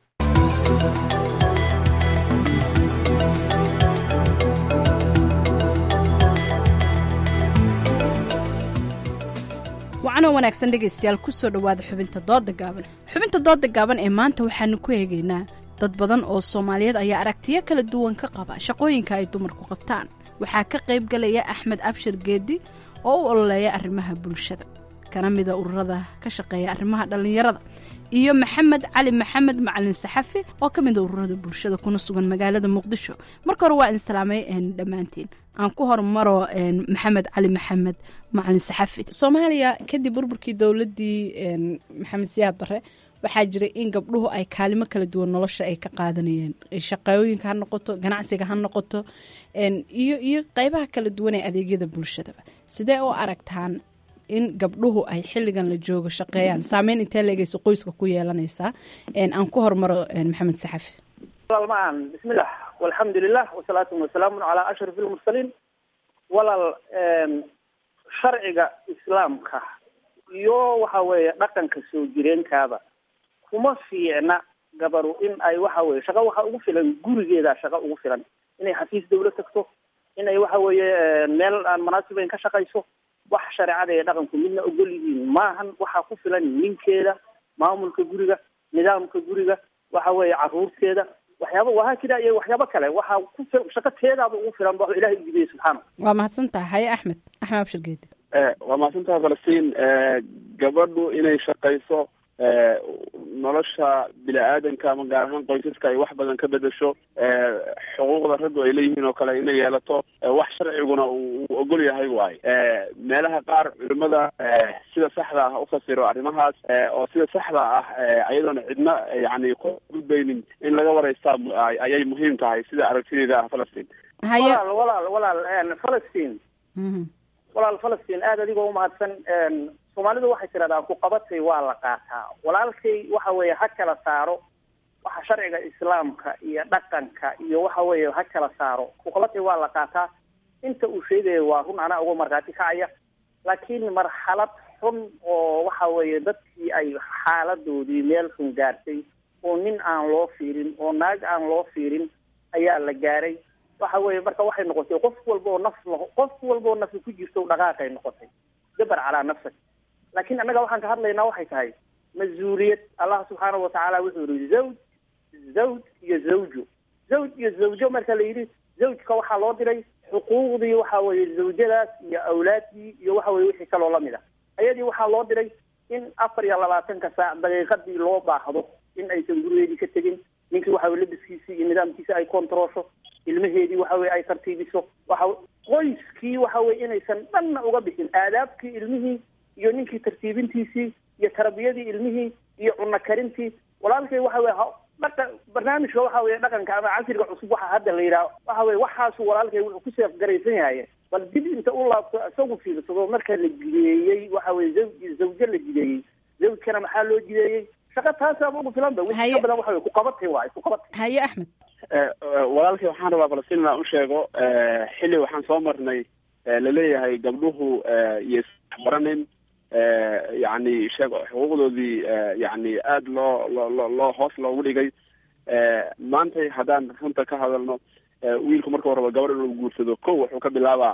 wacanoo wanaagsan dhegaystayaal kusoo dhowaada xubinta dooda gaaban xubinta dooda gaaban ee maanta waxaanu ku eegaynaa dad badan oo soomaaliyeed ayaa aragtiyo kala duwan ka qaba shaqooyinka ay dumarku qabtaan waxaa ka qayb galaya axmed abshir geedi oo u ololeeya arrimaha bulshada kana mida ururada ka shaqeeya arrimaha dhallinyarada iyo maxamed cali maxamed macalin saxafi oo ka mida ururada bulshada kuna sugan magaalada muqdisho marka hore waa in salaamay dhammaantiin aan ku hormaro maxamed cali maxamed macalin saxafi soomaaliya kadib burburkii dowladii maxamed siyaad bare waxaa jiray in gabdhuhu ay kaalimo kala duwan nolosha ay ka qaadanayeen shaqooyinka ha noqoto ganacsiga ha noqoto iyo iyo qeybaha kala duwan ee adeegyada bulshadaba sidee u aragtaan in gabdhuhu ay xilligan la joogo shaqeeyaan saameyn intee leegeyso qoyska ku yeelanaysaa aan ku hormaro maxamed saxafi walaal ma-an bismillah walxamdulilah wasalaatu wasalaamu calaa ashraf ilmursaliin walaal sharciga islaamka iyo waxa weeye dhaqanka soo jireenkaaba kuma fiicna gabaru in ay waxa weye shaqo waxa ugu filan gurigeeda shaqo ugu filan inay xafiis dawla tagto inay waxa weeye meel aan munaasibayn ka shaqayso wax shareecada ee dhaqanku midna ogol yihiin maahan waxaa ku filan ninkeeda maamulka guriga nidaamka guriga waxa weeye caruurteeda waxyaaba wahaakida iyo waxyaabo kale waxaa ku fil shaqo teedaaba ugu filan ba ilahay u jibiyey subxaana waa mahadsantaha haye axmed axmed abshir geedi waa mahadsantaha falastiin gabadhu inay shaqayso nolosha bini-aadanka ama gaar ahaan qoysaska ay wax badan ka bedesho xuquuqda raggu ay leeyihiin oo kale inay yeelato wax sharciguna uu ogol yahay waaye meelaha qaar culimada sida saxda ah ufasiro arrimahaas oo sida saxda ah ayadoona cidna yani ku gudbaynin in laga waraystaa ayay muhiim tahay sida aragtideeda ah falastiin walaal walaal walaal falastiin walaal falastiin aada adigoo umahadsan soomaalidu waxay tidhahdaa ku qabatay waa la qaataa walaalkay waxa weeye ha kala saaro waxa sharciga islaamka iyo dhaqanka iyo waxa weeye ha kala saaro ku qabatay waa la qaataa inta uu sheegayo waa run anaa uga markhaati kacaya laakiin marxalad xun oo waxa weeye dadkii ay xaaladoodii meel xun gaartay oo nin aan loo fiirin oo naag aan loo fiirin ayaa la gaaray waxa weeye marka waxay noqotay qof walba oo naf qof walba oo nafi ku jirto dhaqaaqay noqotay dabar calaa nafsak laakiin annaga waxaan ka hadlaynaa waxay tahay mas-uuliyad allah subxaanahu watacaala wuxuu yihi zawj zawj iyo zawjo zawj iyo zawjo marka la yidhi zawjka waxaa loo diray xuquuqdii waxa weeye zawjadaas iyo awlaaddii iyo waxa weye wixii kaloo lamid a ayadii waxaa loo diray in afar iyo labaatanka saac daqiiqadii loo baahdo in aysan gurigeedii ka tegin ninkii waxa weye labiskiisii iyo nidaamkiisi ay kontaroosho ilmaheedii waxa weye ay tartiibiso waxa qoyskii waxa weye inaysan dhanna uga bixin aadaabkii ilmihii iyo ninkii tartiibintiisii iyo tarbiyadii ilmihii iyo cunno karintii walaalkay waxa weye dhaqa barnaamijka waxa weye dhaqanka ama casriga cusub waxa hadda la yidhaha waxa weye waxaasu walaalkay wuxuu ku seefgaraysan yahay bal dib inta u laabto isagu fiirsado marka la jideeyey waxa weye zawj zawjo la jideeyey zawjkana maxaa loo jideeyey shaqa taasaaba ugu filan ba wixii ka badan waxa weye ku qabatay waaye ku qabatay haye axmed walaalkay waxaan rabaa falastiin inaan u sheego xilli waxaan soo marnay laleeyahay gabdhuhu iyo isbaranin yani sheeg xuquuqdoodii yani aada loo loo loo hoos loogu dhigay maantay haddaan runta ka hadalno wiilku marka raba gabar inuu guursado ko wuxuu ka bilaabaa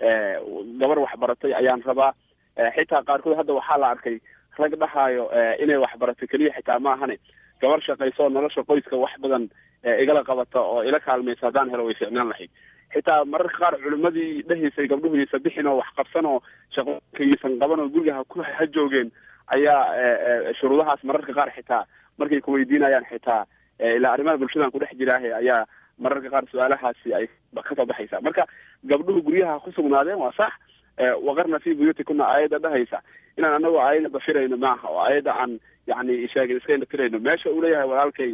gabar waxbaratay ayaan rabaa xitaa qaarkood hadda waxaa la arkay rag dhahaayo inay waxbarato keliya xitaa ma ahane gabar shaqayso nolosha qoyska wax badan igala qabata oo ila kaalmaysa haddaan helo way ficnaan lahayd xitaa mararka qaar culimadii dhahaysay gabdhuhu yaysa bixin oo wax qabsan oo shaqooyinka yaysan qaban oo guriga ha ku ha joogeen ayaa shuruudahaas mararka qaar xitaa markay kuweydiinayaan xitaa ilaa arrimaha bulshadan kudhex jiraahe ayaa mararka qaar su-aalahaasi ay kasoo baxaysa marka gabdhuhu guryaha ku sugnaadeen waa sax waqarna fi buyutikuna aayadda dhahaysa inaan anagoo aayadda bafirayno maaha oo aayadda aan yani sheegin iska indhatirayno meesha uu leeyahay walaalkay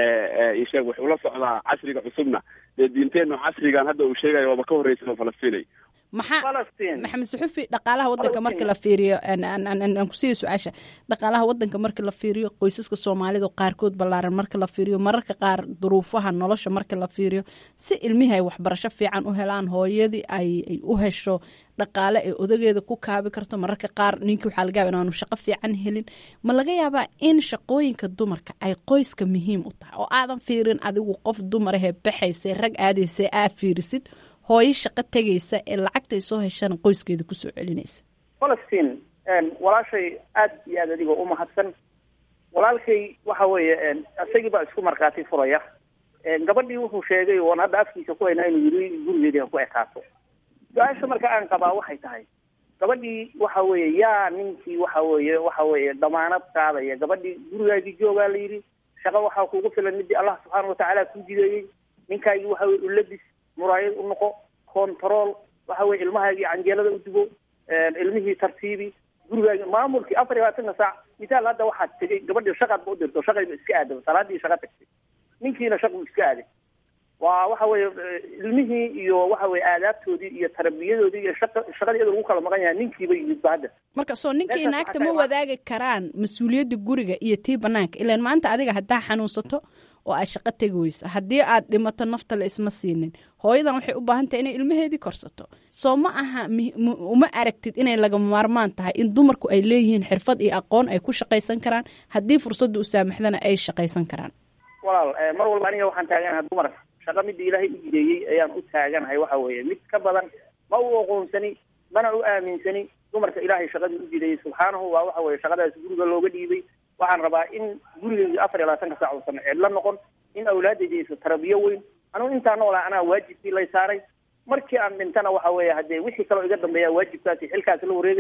isheeg wuxuu la socdaa casriga cusubna dee diinteenu casrigan hadda uu sheegayo waaba ka horreysa falastinay maxaa maxamed suxufi dhaqaalaha wadanka marka la fiiriyo aan kusiiya su-aasha dhaqaalaha wadanka marka la fiiriyo qoysaska soomaalida qaarkood ballaaran marka la fiiriyo mararka qaar duruufaha nolosha marka la fiiriyo si ilmihii ay waxbarasho fiican u helaan hooyadii ay u hesho dhaqaale ee odageeda ku kaabi karto mararka qaar ninkii waxaa laga yaaba inaanu shaqo fiican helin ma laga yaabaa in shaqooyinka dumarka ay qoyska muhiim u tahay oo aadan fiirin adigu qof dumarahee baxaysa rag aadaysa aa fiirisid hooyo shaqo tegaysa ee lacagtay soo heshana qoyskeeda kusoo celinaysa falastiin walaashay aad iyo aad adigoo umahadsan walaalkay waxa weeye isagii baa isku markhaati furaya gabadhii wuxuu sheegay oon hadda afkiisa ku haynaa inuu yiri gurigeedii ha ku ekaato su-aasha marka aan qabaa waxay tahay gabadhii waxa weeye yaa ninkii waxa weeye waxa weeye damaanad qaadaya gabadhii gurigaagii joogaa la yidhi shaqo waxaa kugu filan midii allah subxaana watacaala ku jideeyey ninkaagii waxa weye ulabis muraayad u noqo control waxa weye ilmahaagii canjeelada u dubo ilmihii tartiibi gurigaagi maamulkii afar iyo labaatanka saac misaal hadda waxaad tegay gabadhii shaqaad ba u dirto shaqayba iska aadaba salaadii shaqa tagtay ninkiina shaqu iska aaday waa waxa weye ilmihii iyo waxa weye aadaabtoodii iyo tarbiyadoodii iyo shaqa shaqadii iyadoo lagu kala maqan yahay ninkiiba yimid ba hadda marka soo ninkii naagta ma wadaagi karaan mas-uuliyadda guriga iyo tii banaanka ilaan maanta adiga haddaa xanuunsato oo aad shaqo tegi weyso haddii aad dhimato nafta la isma siinin hooyadan waxay u baahan tahay inay ilmaheedii korsato soo ma aha uma aragtid inay lagama maarmaan tahay in dumarku ay leeyihiin xirfad iyo aqoon ay ku shaqaysan karaan haddii fursadda u saamaxdana ay shaqaysan karaan walaal mar walba aniga waxaan taaganahay dumar shaqa midda ilaahay u jideeyey ayaan u taaganahay waxa weeye mid ka badan ma u aqoonsani mana u aaminsani dumarka ilaahay shaqadii u jideeyey subxaanahu waa waxa weye shaqadaas guriga looga dhiibay waxaan rabaa in gurigeyga afar iyo labaatanka saac uusan cidlo noqon in awlaadayda aysa tarabiyo weyn anugu intaa noolaa anaa waajibkii lay saaray markii aan dhintana waxa weeye haddee wixii kaloo iga dambeeya waajibkaasi xilkaasi la wareegaya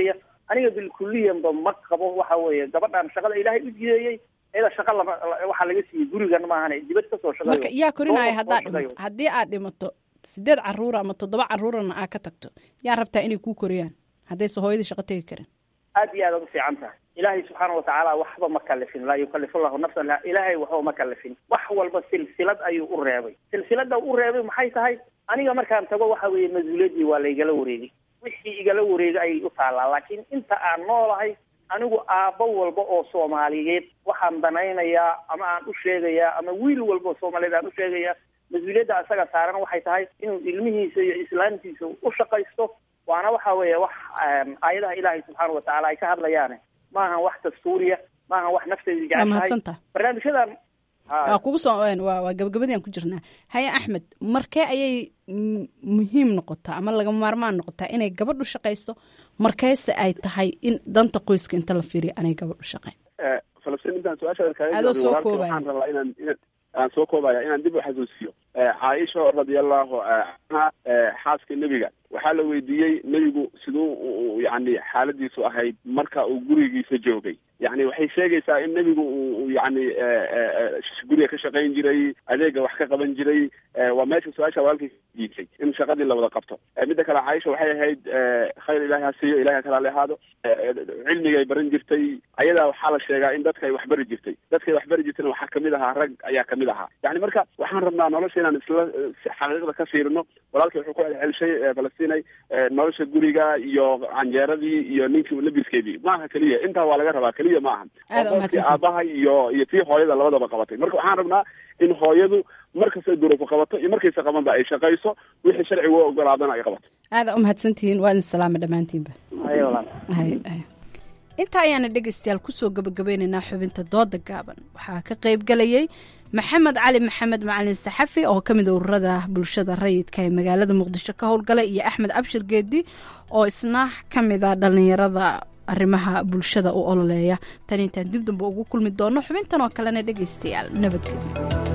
aniga bilkuliyanba ma qabo waxa weeye gabadhan shaqada ilaahay u jideeyey iyada shaqa lama waxaa laga siiyey gurigan maahane dibad kasoo shaqeeyo marka yaa korinaya Soo- haddaad soo shaqeeyo. dhimato haddii aad dhimato sideed caruura ama toddoba caruurana aad ka tagto yaa rabtaa inay kuu koriyaan haddayse hooyadii shaqo tegi karin aad iyo aad ugu fiican tahay ilaahay subxaana watacaala waxba ma kalifin laa yukalifu llahu nafsan la ilaahay waxba ma kalifin wax walba silsilad ayuu u reebay silsilada u reebay maxay tahay aniga markaan tago waxa weeye mas-uuliyaddii waa laygala wareegay wixii igala wareegay ayay u taallaa laakiin inta aan noolahay anigu aabbo walba oo soomaaliyeed waxaan danaynayaa ama aan u sheegayaa ama wiil walba oo soomaaliyeed aan u sheegayaa mas-uuliyadda asaga saaran waxay tahay inuu ilmihiisa iyo islaamtiisa u shaqaysto waana waxa weeye wax em, aayadaha ilaahay subxaana watacaala ay ka hadlayaane maahan wax dastuuriya maahan wax nafteedu waa jecel tahay mahadsantaha barnaamijyadan ha, waa kugu soo waa waa gabagabadian ku jirnaa haye axmed markee ayay mm, muhiim noqotaa ama lagama maarmaan noqotaa inay gabadhu shaqayso markeese ay tahay in danta qoyska inta la fiiriyo anay gabadhu shaqayn Eh, falastiin intaan su-aashaada kaaga Adoo jawaabin, soo walaalkay koobaya. waxaan rabaa inaan inaan- aan soo koobaya inaan dib u xasuusiyo Eh, caaisha radiallahu eh, canha eh, xaaska nebiga waxaa la weydiiyey nebigu siduu u- u- yani xaaladiisu ahayd marka uu gurigiisa joogay yani waxay sheegaysaa in nebigu uu uu yani eh, eh, eh, guriga ka shaqayn jiray adeega wax ka qaban jiray Eh, waa meesha su-aasha walaalkay jiitay in shaqadii la wada qabto Eh, midda kale caaisha waxay ahayd eh, khayr ilaahi ha siiyo ilahi ha kala lehaado Eh, cilmigay baran jirtay ayadaa waxaa la sheegaa in dadka ay waxbari jirtay dadkay waxbari jirtayna waxaa kamid ahaa rag ayaa kamid ahaa yani marka waxaan rabnaa nolosha inaan isla eh, si xaqiiqda ka fiirino walaalkay wuxuu ku celcelishay eh, falastinay eh, nolosha guriga iyo canjeeradii iyo ninkii labiskeedii maaha keliya intaa waa laga rabaa keliya ma ahan Aad Waa umahadsantahay. qofkii aabaha iyo iyo tii hooyada labadaba qabatay marka waxaan rabnaa in hooyadu markastay duruufu qabato iyo markaysa qabanba ay shaqayso wixii sharcigu u ogolaadana ay qabato aada u mahadsantihiin waa idin salaama dhammaantiinba haye walaal Hay, hay. intaa ayaana dhegaystayaal kusoo gabagabeynaynaa xubinta dooda gaaban waxaa ka qayb galayay maxamed cali maxamed macalin saxafi oo ka mid a ururada bulshada rayidka ee magaalada muqdisho ka howlgala iyo axmed cabshir geedi oo isna ka mid a dhallinyarada arrimaha bulshada u ololeeya tan intaan dib dambe ugu kulmi doono xubintan oo kalena dhegaystayaal nabadgelyo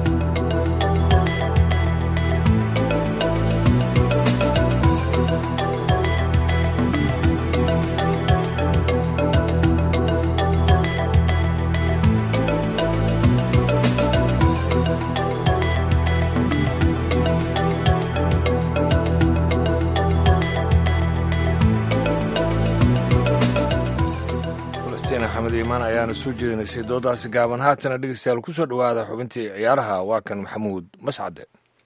falastiin axmed iimaan ayaana soo jeedinaysay doodaasi gaaban haatana dhegeystayaal ku soo dhowaada xubintii ciyaaraha waa kan maxamuud mascade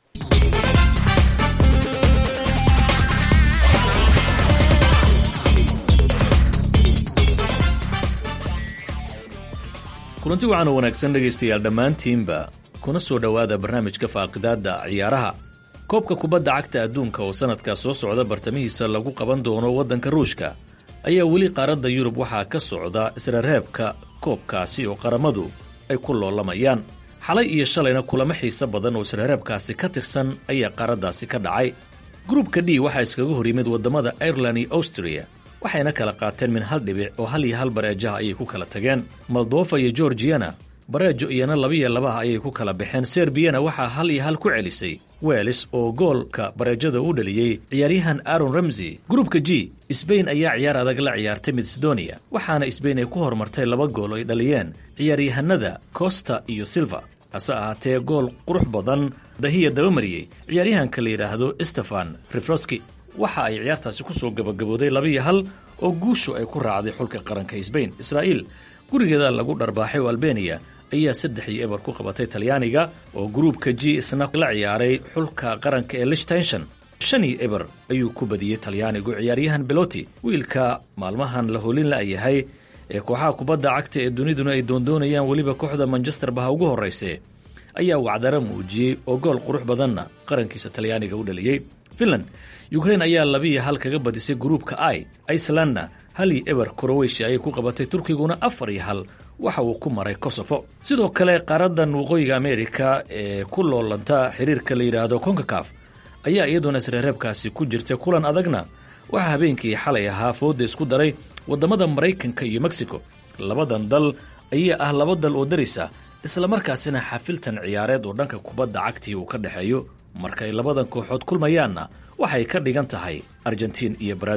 kulanti wacan oo wanaagsan dhegaystayaal dhammaantiinba kuna soo dhowaada barnaamijka faaqidaadda ciyaaraha koobka kubadda cagta adduunka oo sannadkaa soo socda bartamihiisa lagu qaban doono waddanka ruushka ayaa weli qaaradda yurub waxaa ka socda isrereebka koobkaasi oo qaramadu ay ku loolamayaan xalay iyo shalayna kulamo xiise badan oo isrereebkaasi ka tirsan ayaa qaaraddaasi ka dhacay gruubka d waxaa iskaga hor yimid waddamada ireland iyo austria waxayna kala qaateen min hal dhibic oo hal iyo hal bareejaha ayay ku kala tageen moldofa iyo georgiyana bareejo iyana labiyo labaha ayay ku kala baxeen serbiyana waxaa hal iyo hal ku celisay welis oo goolka bareejada u dhaliyey ciyaaryahan aaron ramsey gruubka g sbain ayaa ciyaar adag la ciyaartay macedonia waxaana sbain ay ku horumartay laba gool oo ay dhaliyeen ciyaaryahanada costa iyo silva hase ahaatee gool qurux badan dahiya dabamariyey ciyaaryahanka la yidhaahdo stefan rifroski waxa ay ciyaartaasi ku soo gabagabooday labiyo hal oo guushu ay ku raacday xulka qaranka sbain israa'iil gurigeeda lagu dharbaaxay oo albeniya ayaa saddex iyo eber ku qabatay talyaaniga oo gruubka g isna la ciyaaray xulka qaranka ee lichtenshon shan iyo eber ayuu ku badiyey talyaanigu ciyaaryahan beloti wiilka maalmahan la holin la'yahay ee kooxaha kubadda cagta ee duniduna ay doondoonayaan weliba kooxda manchester baha ugu horrayse ayaa wacdara muujiyey oo gool qurux badanna qarankiisa talyaaniga u dhaliyey finland ukrain ayaa labiiyo hal kaga badisay gruubka i icelandna hal iyo eber kroweshiya ayay ku qabatay turkiguna afar iyo hal waxa uu ku maray kosofo sidoo kale qaaradan waqooyiga amerika ee ku loolanta xiriirka la yidhaahdo konkakaf ayaa iyaduna isreereebkaasi ku jirtay kulan adagna waxaa habeenkii xalay ahaa fooda isku daray waddamada maraykanka iyo mexico labadan dal ayaa ah laba dal oo daris ah islamarkaasina xafiltan ciyaareed oo dhanka kubadda cagtii uu ka dhexeeyo markay labadan kooxood kulmayaanna waxay ka dhigan tahay argentiin iyo baraaziil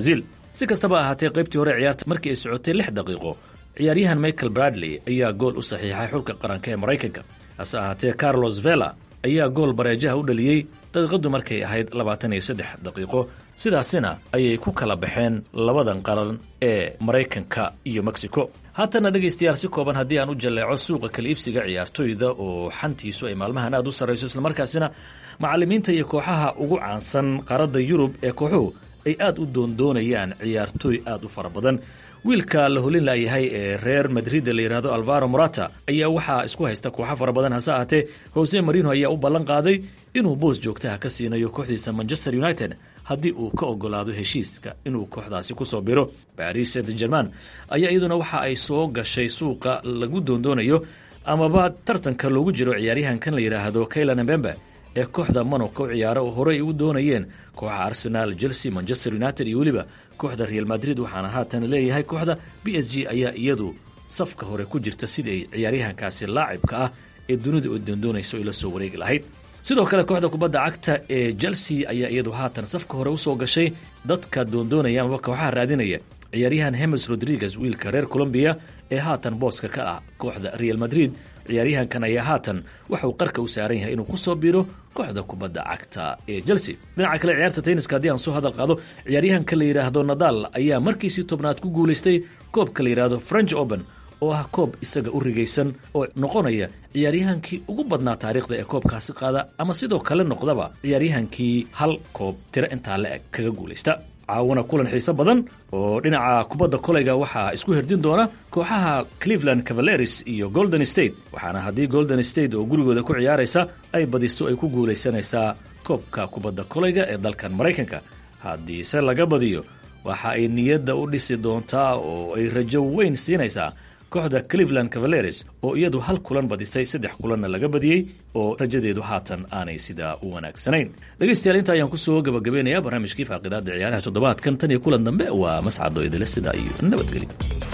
si kastaba ahaatee qaybtii hore ciyaarta markii ay socotay lix daqiiqo ciyaaryahan michael bradley ayaa gool u saxiixay xulka qaranka ee maraykanka hase ahaatee carlos vela ayaa gool bareejaha u dhaliyey daqiiqadu markay ahayd labaatan iyo saddex daqiiqo sidaasina ayay ku kala baxeen labadan qaran ee maraykanka iyo mexico haatana dhegaystayaal si kooban haddii aan u jalleeco suuqa kala iibsiga ciyaartoyda oo xantiisu ay maalmahan aad u sarrayso islamarkaasina macallimiinta iyo kooxaha ugu caansan qaaradda yurub ee kooxuhu ay aad u doondoonayaan ciyaartooy aad u fara badan wiilka la holin laayahay ee reer madrid la yidhaahdo alvaro morata ayaa waxaa isku haysta kooxo fara badan hase ahaatee jose marino ayaa u ballan qaaday inuu boos joogtaha ka siinayo kooxdiisa manchester united haddii uu ka ogolaado heshiiska inuu kooxdaasi kusoo biro baris saint german ayaa iyaduna waxa ay soo gashay suuqa lagu doondoonayo amaba tartanka loogu jiro ciyaaryahankan la yidhaahdo kaylan mbembe ee kooxda monaco ciyaaro oo horey u doonayeen kooxa arsenal chelsea manchester united iyo weliba kooxda real madrid waxaana haatan leeyahay kooxda b s g ayaa iyadu safka hore ku jirta sidii ay ciyaaryahankaasi laacibka ah ee dunida oo doondoonayso ay la soo wareegi lahayd sidoo kale kooxda kubadda cagta ee chelsea ayaa iyadu haatan safka hore usoo gashay dadka doondoonaya amaba kooxaha raadinaya ciyaaryahan hemes rodriguez wiilka reer colombiya ee haatan booska ka ah kooxda real madrid ciyaaryahankan ayaa haatan waxauu qarka u saaran yahay inuu kusoo biro kooxda kubadda cagta ee chelsea dhinaca kale ciyaarta tenniska haddii aan soo hadal qaado ciyaaryahanka la yidhaahdo nadal ayaa markiisii tobnaad ku guulaystay koobka la yidhaahdo french open oo ah koob isaga u rigaysan oo noqonaya ciyaaryahankii ugu badnaa taariikhda ee koobkaasi qaada ama sidoo kale noqdaba ciyaaryahankii hal koob tiro intaa la eg kaga guulaysta caawana kulan xiiso badan oo dhinaca kubadda kolayga waxaa isku herdin doona kooxaha cleveland cavaleris iyo golden state waxaana haddii golden state oo gurigooda ku ciyaaraysa ay badiso ay ku guulaysanaysaa koobka kubadda kolayga ee dalkan maraykanka haddiise laga badiyo waxa ay niyadda u dhisi doontaa oo ay rajo weyn siinaysaa kooxda cleveland cavaleris oo iyadu hal kulan badisay saddex kulanna laga badiyey oo rajadeedu haatan aanay sidaa u wanaagsanayn dhegaystayaal inta ayaan kusoo gabagabaynayaa barnaamijkii faaqidaada ciyaaraha toddobaadkan tan iyo kulan dambe waa mascado idile sidaa iyo nabadgelyo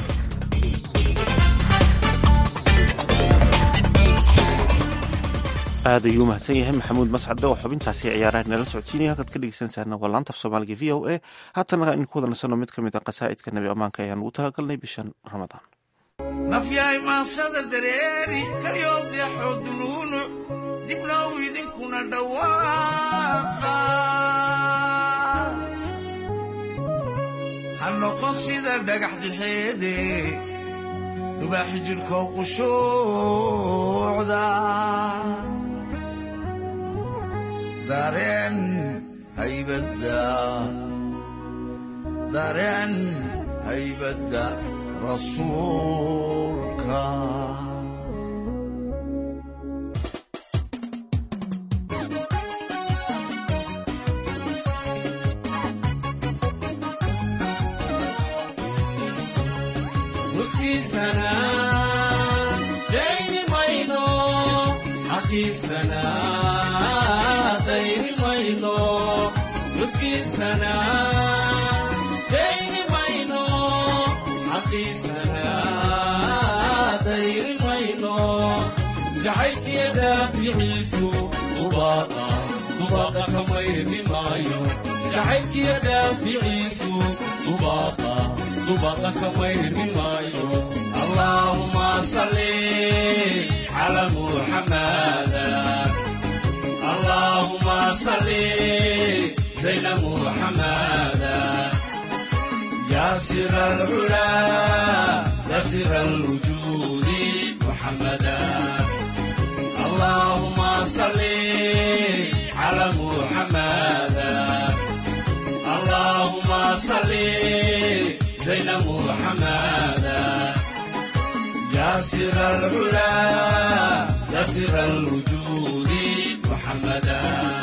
aad ayuu mahadsan yahay maxamuud mascade oo xubintaasi ciyaaraha nala socodsiinaya halkaad ka dhegeysanaysaana waa laanta af soomaaliga v o a haatana in ku wada nasano mid ka mid a qasaa'idka nebi ammaanka ayaan ugu talagalnay bishan ramadaan nafyahay maansada dareeri kalyoobdeexoo dunuunuc dibnow idinkuna dhawaaqa ha noqon sida dhagax dixeede dubaaxi jidhkow qushuucda dareen haybadda dareen haybadda rasuulka muskiisana dayni mayno xaqiisana dayni mayno muskiisana dayni mayno xaqiisana dayni mayno jacaylkiya daaficiisu dubaaqa dubaaqa ka mayrmi maayo jacaylkiya daaficiisu dubaaqa dubaaqa ka mayrmi maayo allaahuma salli cala muxamada allaahuma salli zayna muxamada يا سر العلا يا سر الوجود محمدا اللهم صل على محمدا اللهم صل زين محمدا يا سر العلا يا سر الوجود محمدا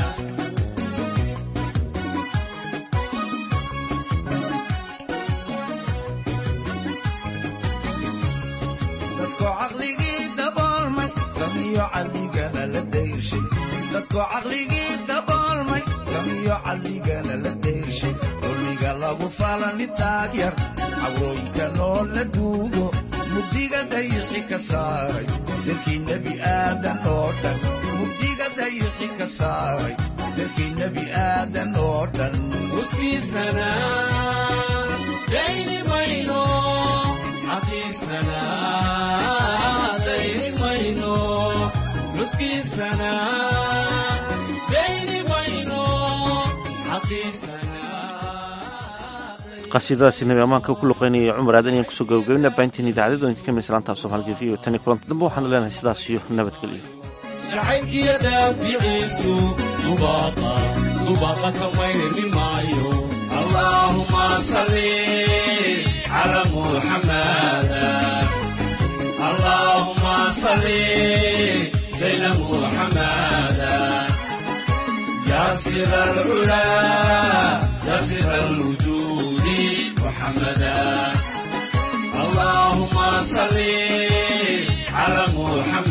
dadkoo caqligii daboolmay samiyo caqligana la dayrshay dadkoo caqligii daboolmay samiyo caqligana la dayrshay dulmiga lagu falani taagyar cawrooyinka noo la duugo mugdiga dayixi ka saaray dalkii nebi aadan oo dhan mugdiga dayixi ka saaray dalkii nebi aadan oo dhan muskiisana dayni mayno xaqiisana dayni mayno nuskiisana dayni mayno xaqiisana qasiidadaasi nabi ammaanka ku luqeynaya cumar aadan ayaan kusoo gabagabina baahintiin idaacadada idinka mislaanta af soomaaliga v o tan iyo kulanta dambe waxaanu leenahay sidaas iyo nabadgelyo jacaylkiyo daaficiisu dubaaqa dubaaqa ka mayrmi maayo allaahuma salli cala muxamada allaahuma salli zayna muxamada yaasir alcula yaasir alwujuudi muxamada اللهم صل على محمد